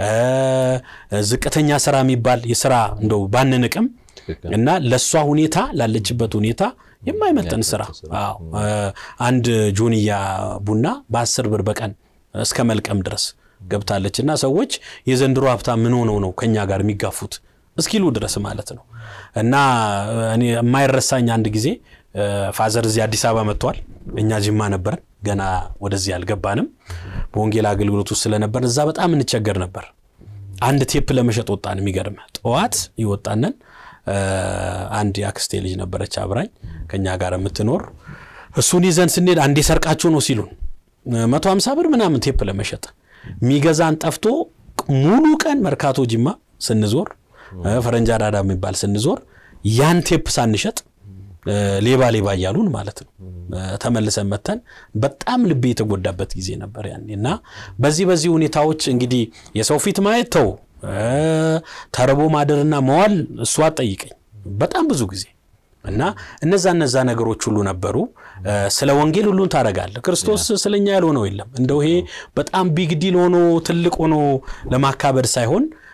ዝቅተኛ ስራ የሚባል የስራ እንደው ባንንቅም እና ለእሷ ሁኔታ ላለችበት ሁኔታ የማይመጠን ስራ አንድ ጆንያ ቡና በአስር ብር በቀን እስከ መልቀም ድረስ ገብታለች እና ሰዎች የዘንድሮ ሀብታም ምን ሆነው ነው ከኛ ጋር የሚጋፉት እስኪሉ ድረስ ማለት ነው። እና እኔ የማይረሳኝ አንድ ጊዜ ፋዘር እዚህ አዲስ አበባ መጥቷል። እኛ ጅማ ነበርን፣ ገና ወደዚህ አልገባንም። በወንጌል አገልግሎት ውስጥ ስለነበር እዛ በጣም እንቸገር ነበር። አንድ ቴፕ ለመሸጥ ወጣን። የሚገርም ጠዋት ይወጣነን። አንድ የአክስቴ ልጅ ነበረች አብራኝ ከኛ ጋር የምትኖር እሱን ይዘን ስንሄድ አንዴ ሰርቃችሁ ነው ሲሉን መቶ ሀምሳ ብር ምናምን ቴፕ ለመሸጥ ሚገዛን ጠፍቶ ሙሉ ቀን መርካቶ ጅማ ስንዞር ፈረንጅ አራዳ የሚባል ስንዞር ያን ቴፕ ሳንሸጥ ሌባ ሌባ እያሉን ማለት ነው። ተመልሰን መተን በጣም ልቤ የተጎዳበት ጊዜ ነበር ያኔ እና በዚህ በዚህ ሁኔታዎች እንግዲህ የሰው ፊት ማየት ተው፣ ተርቦ ማደርና መዋል እሱ አጠይቀኝ በጣም ብዙ ጊዜ እና እነዛ እነዛ ነገሮች ሁሉ ነበሩ። ስለ ወንጌል ሁሉን ታደርጋለህ። ክርስቶስ ስለኛ ያልሆነው የለም። እንደው ይሄ በጣም ቢግ ዲል ሆኖ ትልቅ ሆኖ ለማካበድ ሳይሆን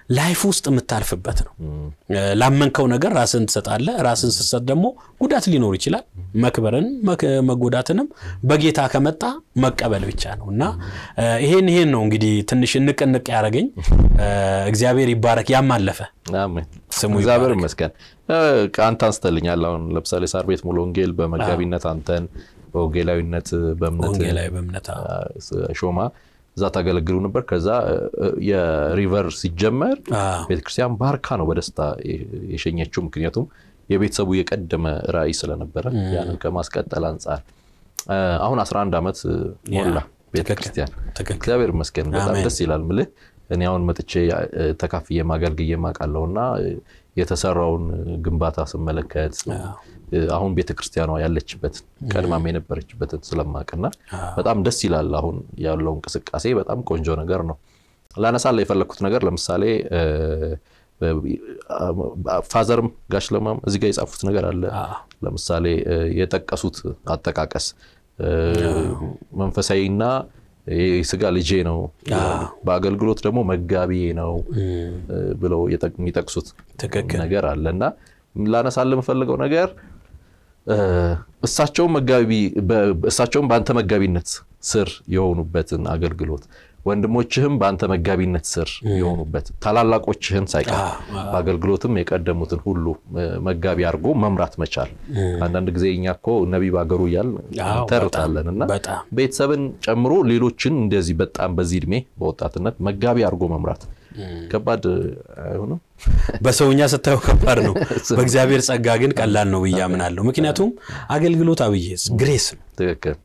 ላይፍ ውስጥ የምታልፍበት ነው። ላመንከው ነገር ራስን ትሰጣለህ። ራስን ስትሰጥ ደግሞ ጉዳት ሊኖር ይችላል። መክበርን መጎዳትንም በጌታ ከመጣ መቀበል ብቻ ነው እና ይሄን ይሄን ነው እንግዲህ ትንሽ እንቅንቅ ያደረገኝ። እግዚአብሔር ይባረክ። ያም አለፈ። ስሙ እግዚአብሔር ይመስገን። አንተ አንስተልኛል። አሁን ለምሳሌ ሳር ቤት ሙሉ ወንጌል በመጋቢነት አንተን በወንጌላዊነት በእምነት ሾማ እዛ ታገለግሉ ነበር። ከዛ የሪቨር ሲጀመር ቤተክርስቲያን ባርካ ነው በደስታ የሸኘችው። ምክንያቱም የቤተሰቡ የቀደመ ራዕይ ስለነበረ ያንን ከማስቀጠል አንጻር አሁን 11 ዓመት ሞላ ቤተክርስቲያን። እግዚአብሔር ይመስገን በጣም ደስ ይላል። ምልህ እኔ አሁን መጥቼ ተካፍዬ ማገልግዬ ማውቃለሁ እና የተሰራውን ግንባታ ስመለከት አሁን ቤተክርስቲያኗ ያለችበትን ቀድማም የነበረችበትን ስለማቅና በጣም ደስ ይላል። አሁን ያለው እንቅስቃሴ በጣም ቆንጆ ነገር ነው። ላነሳላ የፈለግኩት ነገር ለምሳሌ ፋዘርም ጋሽ ለማም እዚህ ጋር የጻፉት ነገር አለ። ለምሳሌ የጠቀሱት አጠቃቀስ መንፈሳዊና የስጋ ልጄ ነው፣ በአገልግሎት ደግሞ መጋቢዬ ነው ብለው የሚጠቅሱት ነገር አለ እና ላነሳል የምፈልገው ነገር እሳቸውም መጋቢ እሳቸውም በአንተ መጋቢነት ስር የሆኑበትን አገልግሎት ወንድሞችህም በአንተ መጋቢነት ስር የሆኑበት ታላላቆችህን ሳይቀር በአገልግሎትም የቀደሙትን ሁሉ መጋቢ አድርጎ መምራት መቻል። አንዳንድ ጊዜ እኛ እኮ ነቢይ በአገሩ እያል ተርታለን እና ቤተሰብን ጨምሮ ሌሎችን እንደዚህ በጣም በዚህ እድሜ በወጣትነት መጋቢ አድርጎ መምራት ከባድ አይሆንም? በሰውኛ ስታየው ከባድ ነው። በእግዚአብሔር ጸጋ ግን ቀላል ነው ብዬ አምናለሁ። ምክንያቱም አገልግሎት አብዬ ግሬስ ነው። ትክክል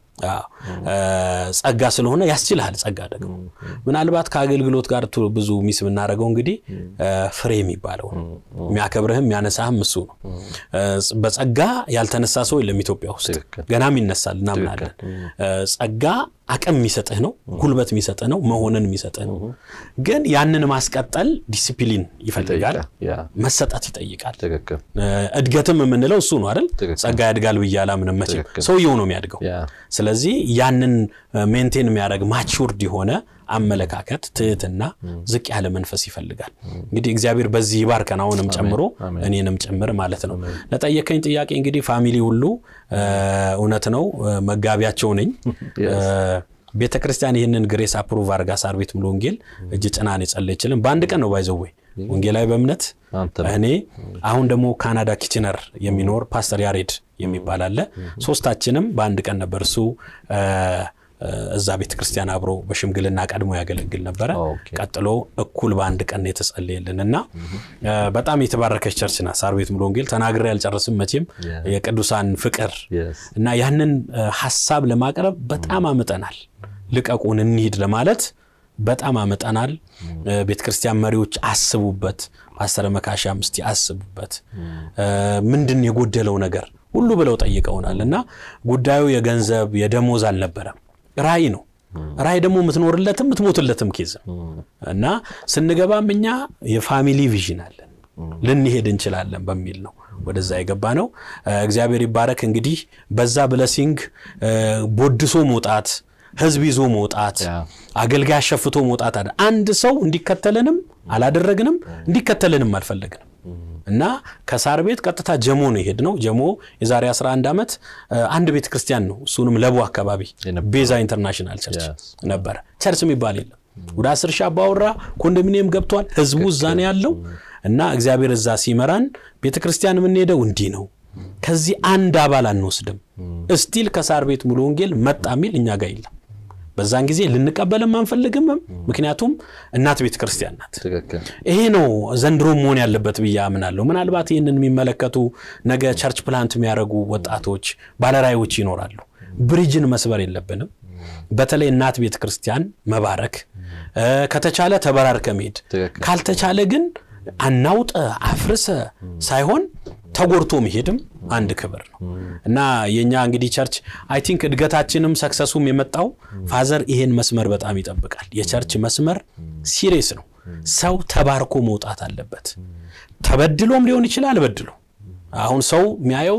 ጸጋ ስለሆነ ያስችልሃል። ጸጋ ደግሞ ምናልባት ከአገልግሎት ጋር ብዙ ሚስ የምናደርገው እንግዲህ ፍሬ የሚባለው የሚያከብርህም የሚያነሳህም እሱ ነው። በጸጋ ያልተነሳ ሰው የለም ኢትዮጵያ ውስጥ ገናም ይነሳል እናምናለን። ጸጋ አቅም የሚሰጥህ ነው፣ ጉልበት የሚሰጥህ ነው፣ መሆንን የሚሰጥህ ነው። ግን ያንን ማስቀጠል ዲሲፕሊን ይፈልጋል፣ መሰጠት ይጠይቃል። እድገትም የምንለው እሱ ነው አይደል? ጸጋ ያድጋል ብዬ አላምንም መቼም፣ ሰውየው ነው የሚያድገው። ስለዚህ ያንን ሜንቴን የሚያደርግ ማቹርድ የሆነ አመለካከት፣ ትህትና፣ ዝቅ ያለ መንፈስ ይፈልጋል። እንግዲህ እግዚአብሔር በዚህ ይባርከን፣ አሁንም ጨምሮ እኔንም ጭምር ማለት ነው። ለጠየቀኝ ጥያቄ እንግዲህ ፋሚሊ ሁሉ እውነት ነው መጋቢያቸው ነኝ። ቤተ ክርስቲያን ይህንን ግሬስ አፕሩቭ አድርጋ ሳር ቤት ሙሉ ወንጌል እጅ ጭናን የጸለየችልን በአንድ ቀን ነው ባይዘዌ ወንጌላዊ በእምነት እኔ አሁን ደግሞ ካናዳ ኪችነር የሚኖር ፓስተር ያሬድ የሚባል አለ። ሶስታችንም በአንድ ቀን ነበር እሱ እዛ ቤተ ክርስቲያን አብሮ በሽምግልና ቀድሞ ያገለግል ነበረ። ቀጥሎ እኩል በአንድ ቀን የተጸለየልን እና በጣም የተባረከች ቸርች ናት ሳር ቤት ሙሉ ወንጌል። ተናግሬ ያልጨርስም መቼም የቅዱሳን ፍቅር እና ያንን ሀሳብ ለማቅረብ በጣም አምጠናል። ልቀቁን እንሂድ ለማለት በጣም አመጠናል። ቤተ ክርስቲያን መሪዎች አስቡበት፣ ፓስተር መካሻም እስቲ አስቡበት፣ ምንድን የጎደለው ነገር ሁሉ ብለው ጠይቀውናል እና ጉዳዩ የገንዘብ የደሞዝ አልነበረም፣ ራእይ ነው። ራእይ ደግሞ የምትኖርለትም የምትሞትለትም ኬዝ እና ስንገባም እኛ የፋሚሊ ቪዥን አለን ልንሄድ እንችላለን በሚል ነው ወደዛ የገባ ነው። እግዚአብሔር ይባረክ። እንግዲህ በዛ ብለሲንግ ቦድሶ መውጣት ህዝብ ይዞ መውጣት አገልጋይ አሸፍቶ መውጣት አለ። አንድ ሰው እንዲከተልንም አላደረግንም፣ እንዲከተልንም አልፈለግንም እና ከሳር ቤት ቀጥታ ጀሞ ነው የሄድ ነው። ጀሞ የዛሬ 11 ዓመት አንድ ቤተ ክርስቲያን ነው። እሱንም ለቡ አካባቢ ቤዛ ኢንተርናሽናል ቸርች ነበረ። ቸርች የሚባል የለም። ወደ አስር ሺህ አባወራ ኮንዶሚኒየም ገብቷል። ህዝቡ እዛ ነው ያለው እና እግዚአብሔር እዛ ሲመራን ቤተ ክርስቲያን የምንሄደው እንዲህ ነው ከዚህ አንድ አባል አንወስድም። እስቲል ከሳር ቤት ሙሉ ወንጌል መጣ የሚል እኛ ጋር የለም። በዛን ጊዜ ልንቀበልም አንፈልግምም። ምክንያቱም እናት ቤተ ክርስቲያን ናት። ይሄ ነው ዘንድሮ መሆን ያለበት ብዬ አምናለሁ። ምናልባት ይህንን የሚመለከቱ ነገ ቸርች ፕላንት የሚያደርጉ ወጣቶች ባለራዮች ይኖራሉ። ብሪጅን መስበር የለብንም። በተለይ እናት ቤተ ክርስቲያን መባረክ ከተቻለ ተበራርከ መሄድ ካልተቻለ ግን አናውጠ አፍርሰ ሳይሆን ተጎድቶ መሄድም አንድ ክብር ነው እና የእኛ እንግዲህ ቸርች አይ ቲንክ እድገታችንም ሰክሰሱም የመጣው ፋዘር ይሄን መስመር በጣም ይጠብቃል። የቸርች መስመር ሲሪየስ ነው። ሰው ተባርኮ መውጣት አለበት። ተበድሎም ሊሆን ይችላል በድሎ አሁን ሰው የሚያየው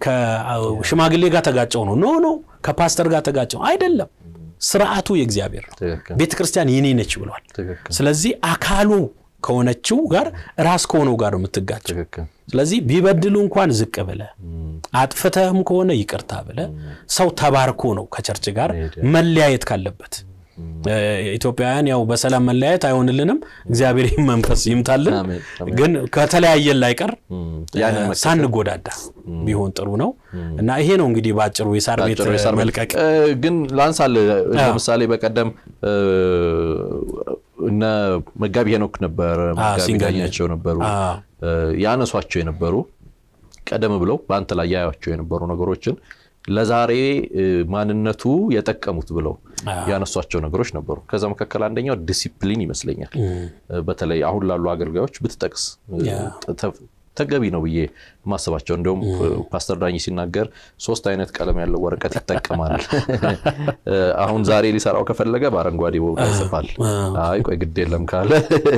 ከሽማግሌ ጋር ተጋጨው ነው። ኖ ኖ ከፓስተር ጋር ተጋጨው አይደለም። ስርዓቱ የእግዚአብሔር ነው። ቤተ ክርስቲያን የኔ ነች ብሏል። ስለዚህ አካሉ ከሆነችው ጋር ራስ ከሆነው ጋር ነው የምትጋጭው። ትክክል ስለዚህ ቢበድሉ እንኳን ዝቅ ብለ አጥፍተህም ከሆነ ይቅርታ ብለ ሰው ተባርኮ ነው ከቸርች ጋር መለያየት ካለበት። ኢትዮጵያውያን ያው በሰላም መለያየት አይሆንልንም። እግዚአብሔር ይህን መንፈስ ይምታልን። አሜን፣ አሜን። ግን ከተለያየን ላይቀር ያንን መከተል ሳንጎዳዳ ቢሆን ጥሩ ነው እና ይሄ ነው እንግዲህ በአጭሩ የሳር ቤት አጭሩ የሳር ቤት- መልቀቅ እ፣ ግን ላንሳል ለምሳሌ በቀደም እ፣ እነ መጋቢ ሄኖክ ነበር መጋቢ ሲንገኝ- ዳኛቸው ነበሩ አዎ። እ፣ ያነሷቸው የነበሩ ቀደም ብለው በአንተ ላይ ያያቸው የነበሩ ነገሮችን ለዛሬ እ፣ ማንነቱ የጠቀሙት ብለው ያነሷቸው ነገሮች ነበሩ። ከዛ መካከል አንደኛው ዲሲፕሊን ይመስለኛል። እ፣ በተለይ አሁን ላሉ አገልጋዮች ብትጠቅስ እ፣ ያ። ተ- ተገቢ ነው ብዬ ማስባቸው። እንዲሁም ፓስተር ዳኝ ሲናገር ሶስት አይነት ቀለም ያለው ወረቀት ይጠቀማል። እ፣ አሁን ዛሬ ሊሰራው ከፈለገ በአረንጓዴ ቦታ ይጽፋል። አይ ቆይ ግድ የለም ካለ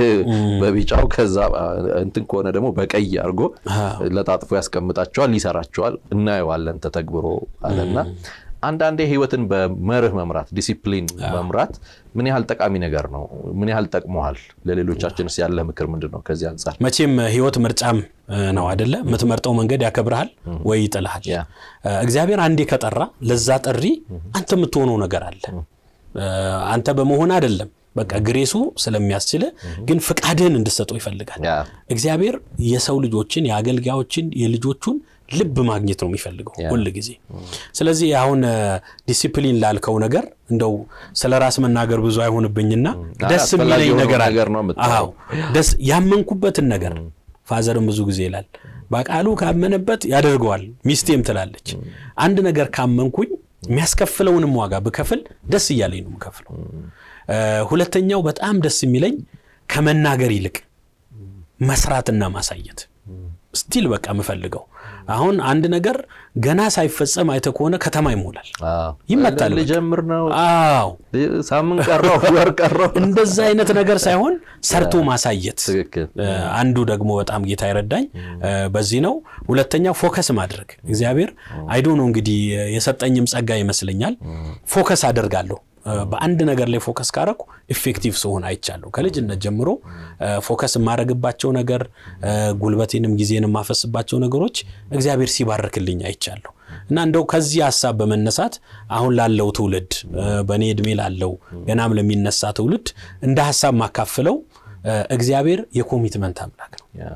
በቢጫው ከዛ እንትን ከሆነ ደግሞ በቀይ አድርጎ ለጣጥፎ ያስቀምጣቸዋል፣ ይሰራቸዋል። እናየዋለን ተተግብሮ አለና አንዳንዴ ህይወትን በመርህ መምራት ዲሲፕሊን መምራት ምን ያህል ጠቃሚ ነገር ነው? ምን ያህል ጠቅመሃል? ለሌሎቻችንስ ያለ ምክር ምንድን ነው? ከዚህ አንጻር መቼም ህይወት ምርጫም እ፣ ነው አይደለ? የምትመርጠው መንገድ ያከብርሃል ወይ ይጥልሃል። ያ። እ፣ እግዚአብሔር አንዴ ከጠራ ለዛ ጥሪ አንተ የምትሆነው ነገር አለ። እ፣ አንተ በመሆን አይደለም በቃ ግሬሱ ስለሚያስችል ግን ፍቃድህን እንድሰጠው ይፈልጋል። ያ። እግዚአብሔር የሰው ልጆችን የአገልጋዮችን የልጆቹን ልብ ማግኘት ነው የሚፈልገው ሁል ጊዜ። ስለዚህ አሁን እ፣ ዲሲፕሊን ላልከው ነገር እንደው ስለ ራስ መናገር ብዙ አይሆንብኝና ደስ አስፈላጊ የሚለኝ የሆነው ነገር አለ። ነገር ነው የምታየው። አዎ ደስ ያመንኩበትን ነገር ፋዘርም ብዙ ጊዜ ይላል በቃሉ ካመነበት ያደርገዋል። ሚስቴም ትላለች አንድ ነገር ካመንኩኝ የሚያስከፍለውንም ዋጋ ብከፍል ደስ እያለኝ ነው የምከፍለው። እ፣ ሁለተኛው በጣም ደስ የሚለኝ ከመናገር ይልቅ መስራትና ማሳየት ስቲል በቃ የምፈልገው አሁን አንድ ነገር ገና ሳይፈጸም አይተ ከሆነ ከተማ ይሞላል፣ አዎ። ይመታል። ልጀምር ነው አዎ ሳምንት ቀረው ወር ቀረው። እንደዛ አይነት ነገር ሳይሆን ሰርቶ ማሳየት ትክክል እ፣ አንዱ ደግሞ በጣም ጌታ ይረዳኝ እ፣ በዚህ ነው። ሁለተኛው ፎከስ ማድረግ እግዚአብሔር አይዶ ነው እንግዲህ የሰጠኝም ጸጋ ይመስለኛል። ፎከስ አደርጋለሁ እ፣ በአንድ ነገር ላይ ፎከስ ካረኩ ኢፌክቲቭ ስሆን አይቻለሁ። ከልጅነት ጀምሮ እ፣ ፎከስ የማደርግባቸው ነገር እ፣ ጉልበቴንም ጊዜንም የማፈስባቸው ነገሮች እግዚአብሔር ሲባርክልኝ አይቻለሁ። እና እንደው ከዚህ ሀሳብ በመነሳት አሁን ላለው ትውልድ እ፣ በእኔ እድሜ ላለው ገናም ለሚነሳ ትውልድ እንደ ሀሳብ ማካፍለው እ፣ እግዚአብሔር የኮሚትመንት አምላክ ነው። ያ፣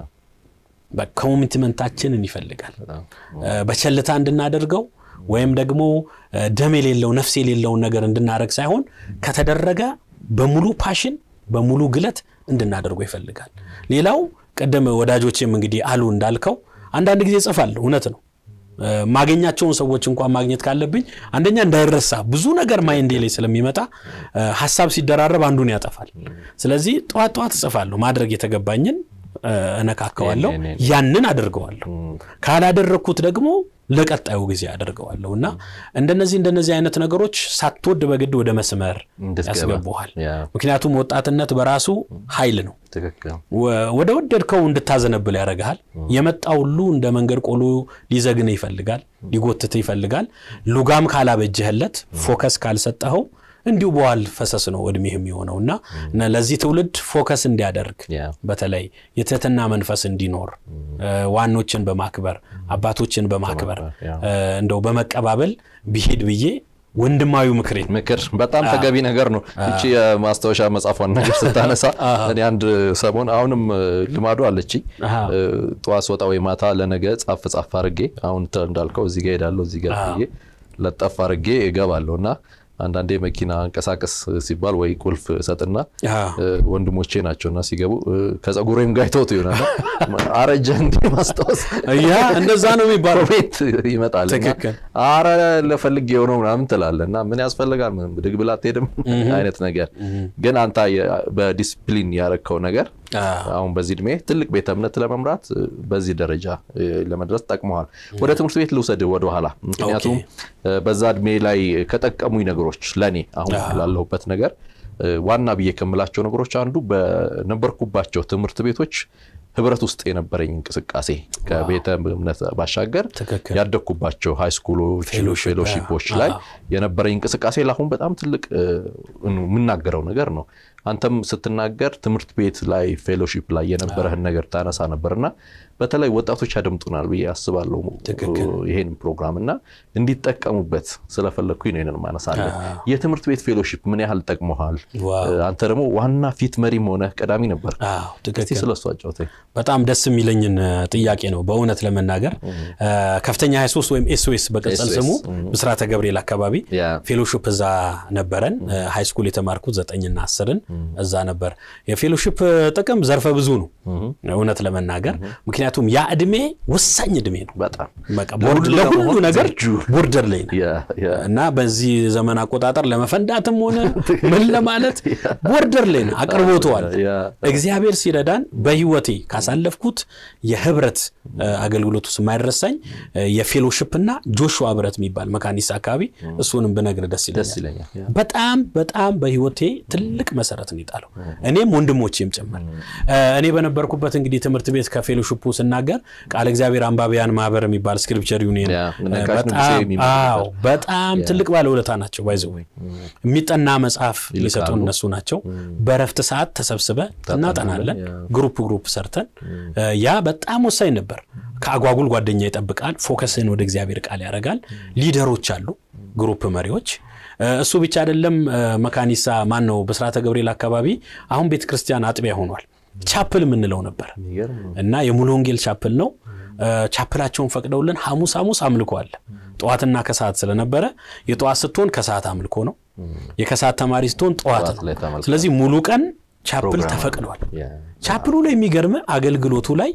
ኮሚትመንታችንን ይፈልጋል። በጣም። እ፣ በቸልታ እንድናደርገው ወይም ደግሞ እ፣ ደም የሌለው ነፍስ የሌለውን ነገር እንድናደርግ ሳይሆን ከተደረገ በሙሉ ፓሽን በሙሉ ግለት እንድናደርገው ይፈልጋል። ሌላው ቅድም ወዳጆቼም እንግዲህ አሉ እንዳልከው አንዳንድ ጊዜ ጽፋለሁ። እውነት ነው። እ፣ ማገኛቸውን ሰዎች እንኳን ማግኘት ካለብኝ አንደኛ እንዳይረሳ ብዙ ነገር ማይንዴ ላይ ስለሚመጣ እ፣ ሀሳብ ሲደራረብ አንዱን ያጠፋል። ስለዚህ ጠዋት ጠዋት እጽፋለሁ። ማድረግ የተገባኝን እ፣ እነካከዋለሁ፣ ይሄን- ይሄን- ያንን አደርገዋለሁ። ካላደረግኩት ደግሞ ለቀጣዩ ጊዜ አደርገዋለሁ እና እንደነዚህ እንደነዚህ አይነት ነገሮች ሳትወድ በግድ ወደ መስመር እንድትገባ። ያስገቡሃል። ያ፣ ምክንያቱም ወጣትነት በራሱ ኃይል ነው። ትክክል ወ- ወደ ወደድከው እንድታዘነብል ያደርግሃል። የመጣ ሁሉ እንደ መንገድ ቆሎ ሊዘግን ይፈልጋል፣ ሊጎትት ይፈልጋል። ሉጋም ካላበጀህለት፣ ፎከስ ካልሰጠኸው እንዲሁ በዋል ፈሰስ ነው እድሜህ የሚሆነው እና እና ለዚህ ትውልድ ፎከስ እንዲያደርግ ያ፣ በተለይ የትህትና መንፈስ እንዲኖር እ፣ ዋኖችን በማክበር አባቶችን በማክበር ያ። እ፣ እንደው በመቀባበል ቢሄድ ብዬ ወንድማዊ ምክሬን ምክር በጣም ተገቢ ነገር ነው። እቺ የማስታወሻ መጽሐፏን ነገር ስታነሳ እኔ አንድ ሰሞን አሁንም እ፣ ልማዱ አለችኝ አሃ። እ፣ ጠዋት ስወጣ ወይ ማታ ለነገ ጻፍ ጻፍ አድርጌ አሁን ተ- እንዳልከው እዚህ ጋር ሄዳለሁ እዚህ ጋር ብዬ ለጠፍ አድርጌ እገባለሁ እና አንዳንዴ መኪና እንቀሳቀስ ሲባል ወይ ቁልፍ ሰጥና አዎ። እ፣ ወንድሞቼ ናቸውና ሲገቡ እ፣ ከጸጉሬም ጋር ይተውት ይሆናል አረጀ እንዴ ማስታወስ ያ እንደዛ ነው የሚባለው። ቤት ይመጣል እና ትክክል። አረ ለፈልግ የሆነው ምናምን ትላለህ እና ምን ያስፈልጋል ምንም ብድግ ብላ አትሄድም አይነት ነገር ግን አንተ የ- በዲስፕሊን ያረከው ነገር አዎ። አሁን በዚህ እድሜ ትልቅ ቤተ እምነት ለመምራት እ፣ በዚህ ደረጃ እ፣ ለመድረስ ጠቅመዋል። ወደ ትምህርት ቤት ልውሰድ ወደኋላ ምክንያቱም እ፣ በዛ እድሜ ላይ ከጠቀሙኝ ነገሮች ለእኔ አሁን ላለሁበት ነገር እ፣ ዋና ብዬ ከምላቸው ነገሮች አንዱ በነበርኩባቸው ትምህርት ቤቶች ህብረት ውስጥ የነበረኝ እንቅስቃሴ ከቤተ እምነት ባሻገር ትክክል። ያደግኩባቸው ሃይ ስኩሎች ፌሎሺፕ፣ ፌሎሺፖች አዎ። ላይ የነበረኝ እንቅስቃሴ ለአሁን በጣም ትልቅ እ፣ የምናገረው ነገር ነው። አንተም ስትናገር ትምህርት ቤት ላይ ፌሎሺፕ ላይ የነበረህን ነገር ታነሳ ነበርና በተለይ ወጣቶች ያደምጡናል ብዬ አስባለሁ ትክክል። ይሄን ፕሮግራም እና እንዲጠቀሙበት ስለፈለግኩኝ ነው ይሄንን ማነሳለን። የትምህርት ቤት ፌሎሺፕ ምን ያህል ጠቅመሃል? ዋው። አንተ ደግሞ ዋና ፊት መሪም ሆነ ቀዳሚ ነበር። አዎ እስቲ ትክክል። ስለሱ አጫውተኝ። በጣም ደስ የሚለኝን እ, ጥያቄ ነው በእውነት ለመናገር እ, ከፍተኛ 23 ወይም ኤስኦኤስ በቅጽል SOS፣ ስሙ ብስራተ ገብርኤል አካባቢ ያ ፌሎሺፕ እዛ ነበረን። ሃይ ስኩል የተማርኩት ዘጠኝና አስርን እዛ ነበር። የፌሎሺፕ ጥቅም ዘርፈ ብዙ ነው እውነት ለመናገር ምክንያቱም ያ እድሜ ወሳኝ እድሜ ነው። በጣም በቃ ቦርድ- ለሁሉ ለሁሉ ለመሆን ነገር ዝግጁ። ቦርደር ላይ ነው ያ ያ እና በዚህ ዘመን አቆጣጠር ለመፈንዳትም ሆነ ምን ለማለት ቦርደር ላይ ነው አቅርቦተዋል። ያ እግዚአብሔር ሲረዳን በህይወቴ ካሳለፍኩት የህብረት እ፣ አገልግሎት ውስጥ የማይረሳኝ እ፣ የፌሎሺፕ እና ጆሹዋ ህብረት የሚባል መካኒሳ አካባቢ እሱንም ብነግር ደስ ደስ ይለኛል። ይለኛል። ያ በጣም በጣም በህይወቴ ትልቅ መሰረት ነው የጣለው እኔም ወንድሞቼም ጭምር እ፣ እኔ በነበርኩበት እንግዲህ ትምህርት ቤት ከፌሎሺፑ ስናገር ቃል እግዚአብሔር አንባቢያን ማህበር የሚባል ስክሪፕቸር ዩኒየን ያ እ፣ ነጋሽ ንጉሴ በጣም የሚመሩበት። አዎ በጣም ትልቅ ባለውለታ ናቸው። ባይዘው የሚጠና መጽሐፍ የሚሰጡን እነሱ ናቸው። በእረፍት ሰዓት ተሰብስበ እናጠናለን። ያ። ግሩፕ ግሩፕ ሰርተን እ፣ ያ በጣም ወሳኝ ነበር። ከአጓጉል ጓደኛ ይጠብቃል። ፎከስን ወደ እግዚአብሔር ቃል ያደርጋል። ሊደሮች አሉ፣ ግሩፕ መሪዎች እ፣ እሱ ብቻ አይደለም። እ፣ መካኒሳ ማን ነው ብስራተ ገብርኤል አካባቢ አሁን ቤተ ክርስቲያን አጥቢያ ሆኗል። ቻፕል የምንለው ነበር የሚገርም ነው። እና የሙሉ ወንጌል ቻፕል ነው። እ፣ ቻፕላቸውን ፈቅደውልን ሐሙስ ሐሙስ አምልኮ አለ። ጠዋትና ከሰዓት ስለነበረ የጠዋት ስትሆን ከሰዓት አምልኮ ነው። የከሰዓት ተማሪ ስትሆን ጠዋት ጠዋት ነው። ላይ ተመልክተናል። ስለዚህ ሙሉ ቀን ቻፕል ፕሮግራም ተፈቅዷል። ያ ቻፕሉ ላይ የሚገርም አገልግሎቱ ላይ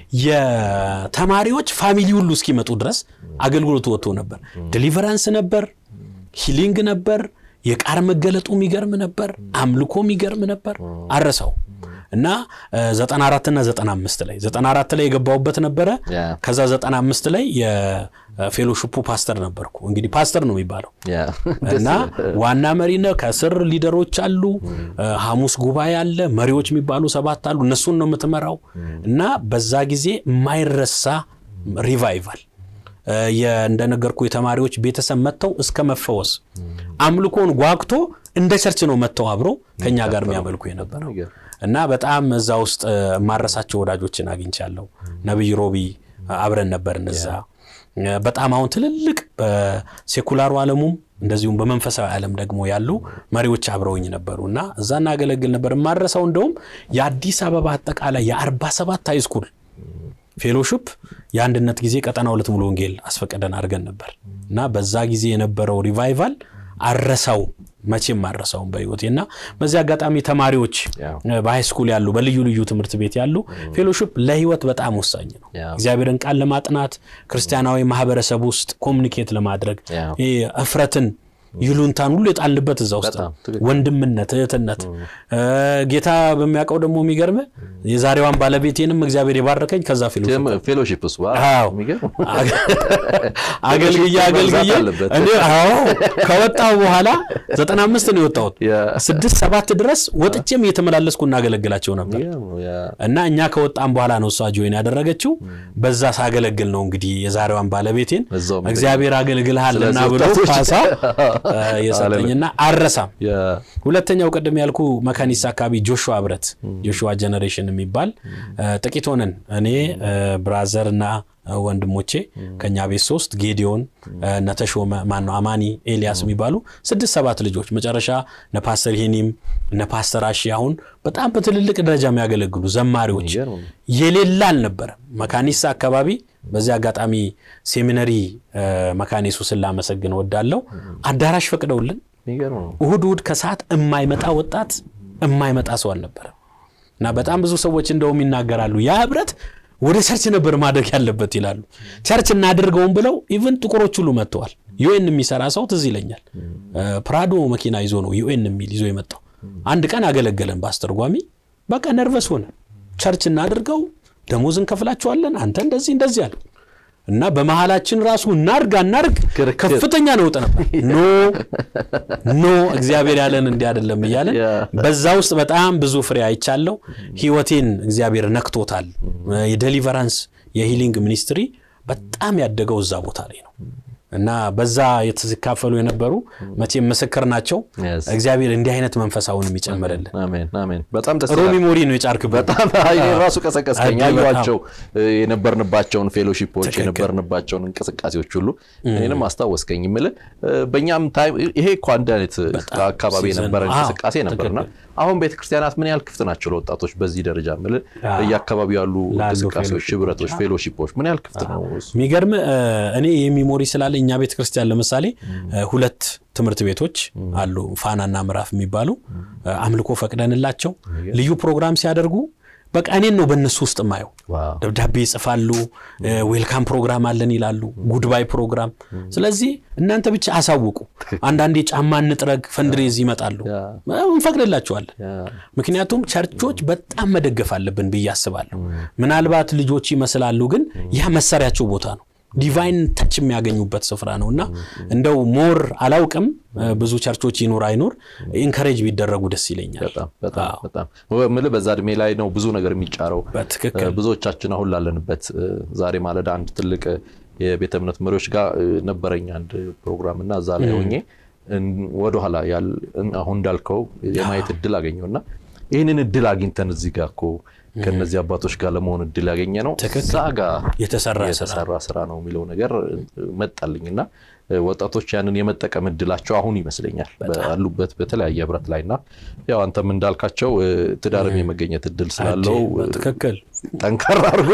የተማሪዎች ፋሚሊ ሁሉ እስኪመጡ ድረስ አገልግሎቱ ወጥቶ ነበር። ዴሊቨራንስ ነበር፣ ሂሊንግ ነበር፣ የቃር መገለጡ የሚገርም ነበር፣ አምልኮ የሚገርም ነበር። አረሰው እና 94 እና 95 ላይ 94 ላይ የገባሁበት ነበረ። ያ ከዛ 95 ላይ የፌሎሺፑ ፓስተር ነበርኩ። እንግዲህ ፓስተር ነው የሚባለው ያ እና ዋና መሪ ነው። ከስር ሊደሮች አሉ። ሐሙስ ጉባኤ አለ። መሪዎች የሚባሉ ሰባት አሉ። እነሱን ነው የምትመራው። እና በዛ ጊዜ የማይረሳ ሪቫይቫል እንደነገርኩ የተማሪዎች ቤተሰብ መጥተው እስከ መፈወስ አምልኮን ጓግቶ እንደ ቸርች ነው መጥተው አብሮ ከኛ ጋር የሚያመልኩ የነበረው እና በጣም እዛ ውስጥ ማረሳቸው ወዳጆችን አግኝቻለሁ። ነቢይ ሮቢ አብረን ነበርን እዛ በጣም አሁን ትልልቅ በሴኩላሩ ዓለሙም እንደዚሁም በመንፈሳዊ ዓለም ደግሞ ያሉ መሪዎች አብረውኝ ነበሩ እና እዛ እናገለግል ነበር። የማረሳው እንደውም የአዲስ አበባ አጠቃላይ የአርባ ሰባት ሃይስኩል ፌሎሺፕ የአንድነት ጊዜ ቀጠና ሁለት ሙሉ ወንጌል አስፈቀደን አድርገን ነበር እና በዛ ጊዜ የነበረው ሪቫይቫል አረሳው መቼም አረሳውም በህይወቴ እና በዚህ አጋጣሚ ተማሪዎች በሃይስኩል ያሉ በልዩ ልዩ ትምህርት ቤት ያሉ ፌሎሺፕ ለህይወት በጣም ወሳኝ ነው። እግዚአብሔርን ቃል ለማጥናት ክርስቲያናዊ ማህበረሰብ ውስጥ ኮሚኒኬት ለማድረግ እፍረትን ይሉንታን ሁሉ የጣልንበት እዛ ውስጥ ነው። ወንድምነት፣ እህትነት ጌታ በሚያውቀው ደግሞ የሚገርም የዛሬዋን ባለቤቴንም እግዚአብሔር የባረከኝ ከዛ ፌሎሺፕ አገልግዬ አገልግዬ እኔ አዎ ከወጣሁ በኋላ ዘጠና አምስት ነው የወጣሁት። ስድስት ሰባት ድረስ ወጥቼም እየተመላለስኩ እናገለግላቸው ነበር እና እኛ ከወጣም በኋላ ነው እሷ ጆይን ያደረገችው። በዛ ሳገለግል ነው እንግዲህ የዛሬዋን ባለቤቴን እግዚአብሔር አገልግልሃልና ብሎ ፓሳ የሰጠኝና አረሳም። ሁለተኛው ቅድም ያልኩ መካኒሳ አካባቢ ጆሹዋ ህብረት ጆሹዋ ጀነሬሽን የሚባል ጥቂት ሆነን እኔ ብራዘር እና ወንድሞቼ ከኛ ቤት ሶስት ጌዲዮን ነተሾመ ማነው አማኒ ኤልያስ የሚባሉ ስድስት ሰባት ልጆች መጨረሻ እነ ፓስተር ሄኒም እነ ፓስተር አሺ አሁን በጣም በትልልቅ ደረጃ የሚያገለግሉ ዘማሪዎች የሌላ አልነበረም መካኒሳ አካባቢ። በዚህ አጋጣሚ ሴሚነሪ መካኒሱ ስላመሰግን ወዳለው አዳራሽ ፈቅደውልን እሁድ እሁድ ከሰዓት የማይመጣ ወጣት የማይመጣ ሰው አልነበረም እና በጣም ብዙ ሰዎች እንደውም ይናገራሉ ያ ህብረት ወደ ቸርች ነበር ማድረግ ያለበት ይላሉ። ቸርች እናድርገውም ብለው ኢቨን ጥቁሮች ሁሉ መጥተዋል። ዩኤን የሚሰራ ሰው ትዝ ይለኛል። ፕራዶ መኪና ይዞ ነው ዩኤን የሚል ይዞ የመጣው። አንድ ቀን አገለገለን በአስተርጓሚ። በቃ ነርቨስ ሆነ። ቸርች እናድርገው፣ ደሞዝ እንከፍላቸዋለን፣ አንተ እንደዚህ እንደዚህ አለ እና በመሀላችን ራሱ እናርግ አናርግ ክርክር። ከፍተኛ ነውጥ ነበር። ኖ ኖ እግዚአብሔር ያለን እንዲህ አይደለም እያለን ያ። በዛ ውስጥ በጣም ብዙ ፍሬ አይቻለሁ። ህይወቴን እግዚአብሔር ነክቶታል። የዴሊቨራንስ የሂሊንግ ሚኒስትሪ በጣም ያደገው እዛ ቦታ ላይ ነው እና በዛ የተካፈሉ የነበሩ መቼም ምስክር ናቸው። Yes. እግዚአብሔር እንዲህ አይነት መንፈስ አሁንም ይጨምርልን። አሜን አሜን። በጣም ደስ ጥሩ ይላል። ሚሞሪ ነው የጫርክበት። በጣም አይ ራሱ ቀሰቀስከኝ። እጅግ በጣም። ያዩዋቸው የነበርንባቸውን ፌሎሺፖች ትክክል። የነበርንባቸውን እንቅስቃሴዎች ሁሉ እኔንም አስታወስከኝ። የምልህ በእኛም ታይም ይሄ እኮ አንድ አይነት አካባቢ ሲዘን የነበረ ነው። አዎ፣ እንቅስቃሴ ነበርና አሁን ቤተክርስቲያናት ምን ያህል ክፍት ናቸው ለወጣቶች በዚህ ደረጃ የምልህ አዎ። በየአካባቢው ያሉ ላሉ እንቅስቃሴዎች፣ ፌሎሺፖች። ህብረቶች፣ ፌሎሺፖች ምን ያህል ክፍት ነው? እሱ? የሚገርም እኔ የሚሞሪ ስላለ እኛ ቤተ ክርስቲያን ለምሳሌ እ፣ ሁለት ትምህርት ቤቶች አሉ ፋናና ምዕራፍ የሚባሉ እ፣ አምልኮ ፈቅደንላቸው ልዩ ፕሮግራም ሲያደርጉ በቃ እኔን ነው በእነሱ ውስጥ የማየው። ዋው ደብዳቤ ይጽፋሉ፣ ዌልካም ፕሮግራም አለን ይላሉ፣ ጉድባይ ፕሮግራም። ስለዚህ እናንተ ብቻ አሳውቁ። አንዳንዴ ጫማ እንጥረግ ፈንድሬዝ ይመጣሉ፣ ያ። እንፈቅድላቸዋለን። ያ። ምክንያቱም ቸርቾች በጣም መደገፍ አለብን ብዬ አስባለሁ። ምናልባት ልጆች ይመስላሉ፣ ግን ያ መሳሪያቸው ቦታ ነው። ዲቫይን ተች የሚያገኙበት ስፍራ ነው እና እንደው ሞር አላውቅም ብዙ ቸርቾች ይኑር አይኑር ኢንከሬጅ ቢደረጉ ደስ ይለኛል። በጣም በጣም በጣም የምልህ በዛ እድሜ ላይ ነው ብዙ ነገር የሚጫረው። በትክክል ብዙዎቻችን አሁን ላለንበት ዛሬ ማለዳ አንድ ትልቅ የቤተ እምነት መሪዎች ጋር ነበረኝ አንድ ፕሮግራም እና እዛ ላይ ሆኜ ወደኋላ አሁን እንዳልከው የማየት እድል አገኘው እና ይህንን እድል አግኝተን እዚህ ጋር እኮ ከነዚህ አባቶች ጋር ለመሆን እድል ያገኘ ነው እዛ ጋር የተሰራ የተሰራ ስራ ነው የሚለው ነገር መጣልኝ እና ወጣቶች ያንን የመጠቀም እድላቸው አሁን ይመስለኛል ባሉበት በተለያየ ህብረት ላይ እና ያው አንተም እንዳልካቸው ትዳርም የመገኘት እድል ስላለው ትክክል ጠንከራ አድርጎ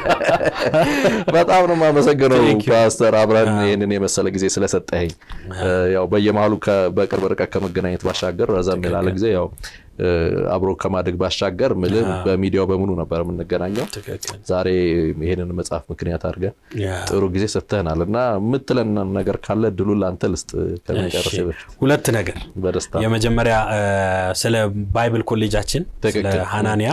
በጣም ነው የማመሰግነው ፓስተር አብረን ይህንን የመሰለ ጊዜ ስለሰጠኸኝ። ያው በየመሀሉ በቅርብ ርቀት ከመገናኘት ባሻገር ረዘም ላለ ጊዜ ያው አብሮ ከማደግ ባሻገር ምልህ በሚዲያው በሙሉ ነበር የምንገናኘው። ዛሬ ይሄንን መጽሐፍ ምክንያት አድርገን ጥሩ ጊዜ ሰጥተህናል እና የምትለን ነገር ካለ እድሉን ለአንተ ልስጥ። ከመጨረስ በፊት ሁለት ነገር በደስታ የመጀመሪያ ስለ ባይብል ኮሌጃችን ስለ ሀናንያ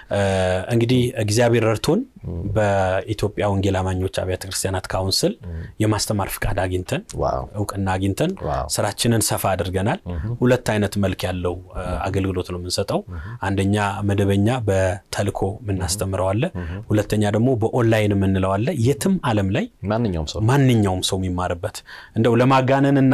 እንግዲህ እግዚአብሔር ረድቶን በኢትዮጵያ ወንጌል አማኞች አብያተ ክርስቲያናት ካውንስል የማስተማር ፍቃድ አግኝተን እውቅና አግኝተን ስራችንን ሰፋ አድርገናል። ሁለት አይነት መልክ ያለው አገልግሎት ነው የምንሰጠው። አንደኛ መደበኛ በተልኮ የምናስተምረው አለ። ሁለተኛ ደግሞ በኦንላይን የምንለው አለ። የትም ዓለም ላይ ማንኛውም ሰው ማንኛውም ሰው የሚማርበት እንደው ለማጋነንና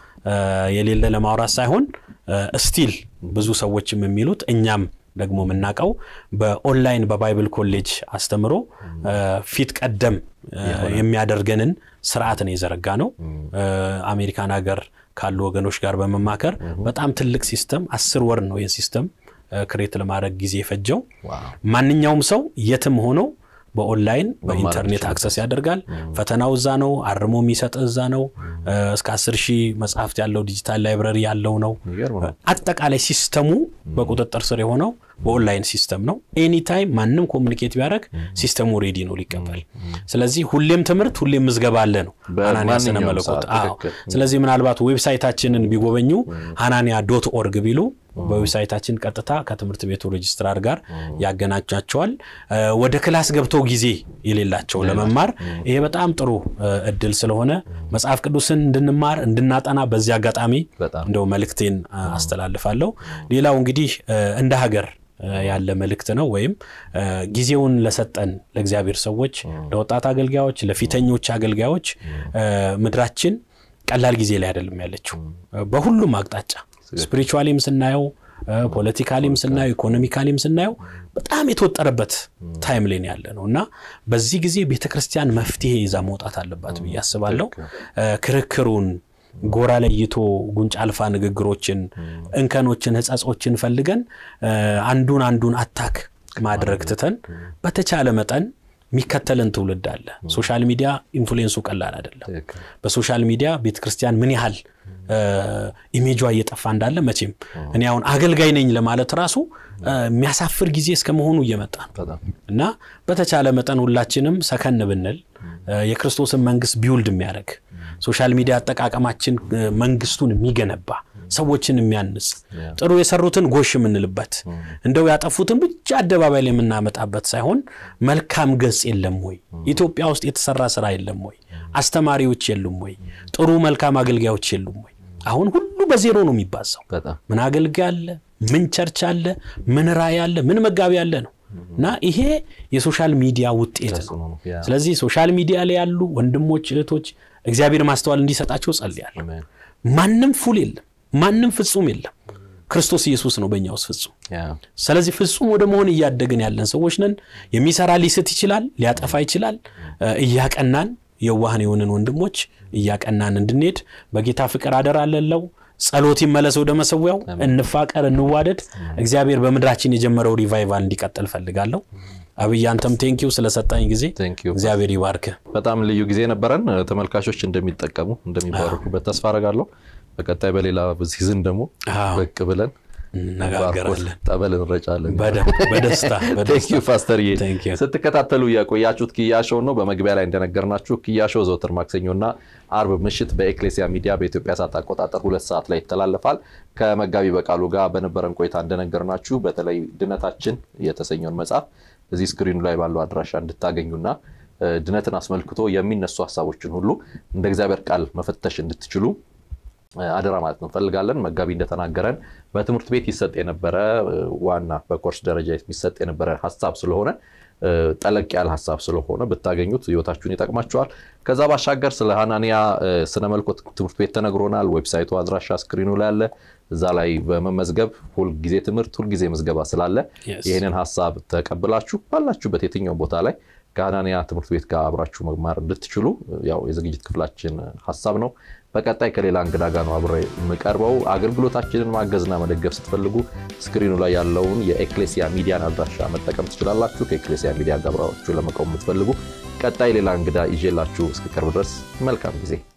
የሌለ ለማውራት ሳይሆን ስቲል ብዙ ሰዎችም የሚሉት እኛም ደግሞ የምናውቀው በኦንላይን በባይብል ኮሌጅ አስተምሮ ፊት ቀደም የሚያደርገንን ስርዓት ነው የዘረጋ ነው። አሜሪካን ሀገር ካሉ ወገኖች ጋር በመማከር በጣም ትልቅ ሲስተም አስር ወር ነው የሲስተም ክሬት ለማድረግ ጊዜ የፈጀው። ማንኛውም ሰው የትም ሆኖ በኦንላይን በኢንተርኔት አክሰስ ያደርጋል። ፈተናው እዛ ነው። አርሞ የሚሰጥ እዛ ነው። እስከ አስር ሺህ መጽሐፍት ያለው ዲጂታል ላይብረሪ ያለው ነው። አጠቃላይ ሲስተሙ በቁጥጥር ስር የሆነው በኦንላይን ሲስተም ነው። ኤኒታይም ማንም ኮሚኒኬት ቢያደርግ ሲስተሙ ሬዲ ነው ሊቀበል። ስለዚህ ሁሌም ትምህርት ሁሌም ምዝገባ አለ ነው ሀናንያ ስነ መለኮት። ስለዚህ ምናልባት ዌብሳይታችንን ቢጎበኙ ሀናንያ ዶት ኦርግ ቢሉ በዌብሳይታችን ቀጥታ ከትምህርት ቤቱ ሬጅስትራር ጋር ያገናኛቸዋል። ወደ ክላስ ገብተው ጊዜ የሌላቸው ለመማር ይሄ በጣም ጥሩ እድል ስለሆነ መጽሐፍ ቅዱስን እንድንማር እንድናጠና በዚህ አጋጣሚ እንደው መልእክቴን አስተላልፋለሁ። ሌላው እንግዲህ እንደ ሀገር ያለ መልእክት ነው። ወይም ጊዜውን ለሰጠን ለእግዚአብሔር ሰዎች፣ ለወጣት አገልጋዮች፣ ለፊተኞች አገልጋዮች ምድራችን ቀላል ጊዜ ላይ አይደለም ያለችው በሁሉም አቅጣጫ ስፒሪቹዋሊም ስናየው ፖለቲካሊም ስናየው ኢኮኖሚካሊም ስናየው በጣም የተወጠረበት ታይም ላይ ያለ ነው እና በዚህ ጊዜ ቤተ ክርስቲያን መፍትሄ ይዛ መውጣት አለባት ብዬ አስባለሁ። ክርክሩን ጎራ ለይቶ ጉንጭ አልፋ ንግግሮችን፣ እንከኖችን፣ ሕጸጾችን ፈልገን አንዱን አንዱን አታክ ማድረግ ትተን በተቻለ መጠን የሚከተልን ትውልድ አለ። ሶሻል ሚዲያ ኢንፍሉዌንሱ ቀላል አይደለም። በሶሻል ሚዲያ ቤተክርስቲያን ምን ያህል ኢሜጇ እየጠፋ እንዳለ መቼም እኔ አሁን አገልጋይ ነኝ ለማለት ራሱ የሚያሳፍር ጊዜ እስከ መሆኑ እየመጣ ነው እና በተቻለ መጠን ሁላችንም ሰከን ብንል የክርስቶስን መንግስት ቢውልድ የሚያደርግ ሶሻል ሚዲያ አጠቃቀማችን መንግስቱን የሚገነባ ሰዎችን የሚያንጽ ጥሩ የሰሩትን ጎሽ የምንልበት እንደው ያጠፉትን ብቻ አደባባይ ላይ የምናመጣበት ሳይሆን መልካም ገጽ የለም ወይ? ኢትዮጵያ ውስጥ የተሰራ ስራ የለም ወይ? አስተማሪዎች የሉም ወይ? ጥሩ መልካም አገልጋዮች የሉም ወይ? አሁን ሁሉ በዜሮ ነው የሚባዛው። በጣም ምን አገልጋይ አለ? ምን ቸርች አለ? ምን ራእይ አለ? ምን መጋቢ አለ ነው እና ይሄ የሶሻል ሚዲያ ውጤት ነው። ተጽዕኖ ነው። ያ ስለዚህ ሶሻል ሚዲያ ላይ ያሉ ወንድሞች እህቶች እግዚአብሔር ማስተዋል እንዲሰጣቸው ጸልያለሁ። አሜን። ማንም ፉል የለም፣ ማንም ፍጹም የለም። ክርስቶስ ኢየሱስ ነው በእኛ ውስጥ ፍጹም። ያ ስለዚህ ፍጹም ወደ መሆን እያደግን ያለን ሰዎች ነን። የሚሰራ ሊስት ይችላል፣ ሊያጠፋ ይችላል። እ እያቀናን የዋህን የሆንን ወንድሞች እያቀናን እንድንሄድ በጌታ ፍቅር አደራ አለለው። ጸሎት ይመለስ ወደ መሰዊያው፣ እንፋቀር፣ እንዋደድ። እግዚአብሔር በምድራችን የጀመረው ሪቫይቫል እንዲቀጥል ፈልጋለሁ። አብይ አንተም ቴንኪው ስለሰጠኝ ጊዜ Thank you. እግዚአብሔር ይባርክህ። በጣም ልዩ ጊዜ ነበረን። ተመልካቾች እንደሚጠቀሙ እንደሚባረኩበት ተስፋ አረጋለሁ። በቀጣይ በሌላ ሲዝን ደግሞ አዎ። ብቅ ብለን እንነጋገራለን። ጠበል እንረጫለን። በደንብ በደስታ ቴንክ በደስታ ዩ ፓስተርዬ። Thank you። ስትከታተሉ የቆያችሁት ኪያ ሾው ነው። በመግቢያ ላይ እንደነገርናችሁ ኪያ ሾው ዘወትር ማክሰኞና አርብ ምሽት በኤክሌሲያ ሚዲያ በኢትዮጵያ ሰዓት አቆጣጠር ሁለት ሰዓት ላይ ይተላለፋል። ከመጋቢ በቃሉ ጋር በነበረን ቆይታ እንደነገርናችሁ በተለይ ድነታችን የተሰኘውን መጽሐፍ እዚህ ስክሪኑ ላይ ባለው አድራሻ እንድታገኙና እ፣ ድነትን አስመልክቶ የሚነሱ ሀሳቦችን ሁሉ እንደ እግዚአብሔር ቃል መፈተሽ እንድትችሉ አደራ ማለት እንፈልጋለን። መጋቢ እንደተናገረን በትምህርት ቤት ይሰጥ የነበረ እ፣ ዋና በኮርስ ደረጃ የሚሰጥ የነበረ ሀሳብ ስለሆነ እ፣ ጠለቅ ያለ ሀሳብ ስለሆነ ብታገኙት ህይወታችሁን ይጠቅማችኋል። ከዛ ባሻገር ስለ ሀናንያ እ፣ ስነ መልኮት ትምህርት ቤት ተነግሮናል። ዌብሳይቱ አድራሻ ስክሪኑ ላይ አለ። እዛ ላይ በመመዝገብ ሁልጊዜ ትምህርት ሁልጊዜ ምዝገባ ስላለ Yes. ይህንን ሀሳብ ተቀብላችሁ ባላችሁበት የትኛው ቦታ ላይ ከሀናንያ ትምህርት ቤት ጋር አብራችሁ መማር እንድትችሉ ያው የዝግጅት ክፍላችን ሀሳብ ነው። በቀጣይ ከሌላ እንግዳ ጋር ነው አብሬ የምቀርበው። አገልግሎታችንን ማገዝና መደገፍ ስትፈልጉ ስክሪኑ ላይ ያለውን የኤክሌሲያ ሚዲያን አድራሻ መጠቀም ትችላላችሁ። ከኤክሌሲያ ሚዲያ ጋር አብራችሁ ለመቆም የምትፈልጉ ቀጣይ ሌላ እንግዳ ይዤላችሁ እስክቀርብ ድረስ መልካም ጊዜ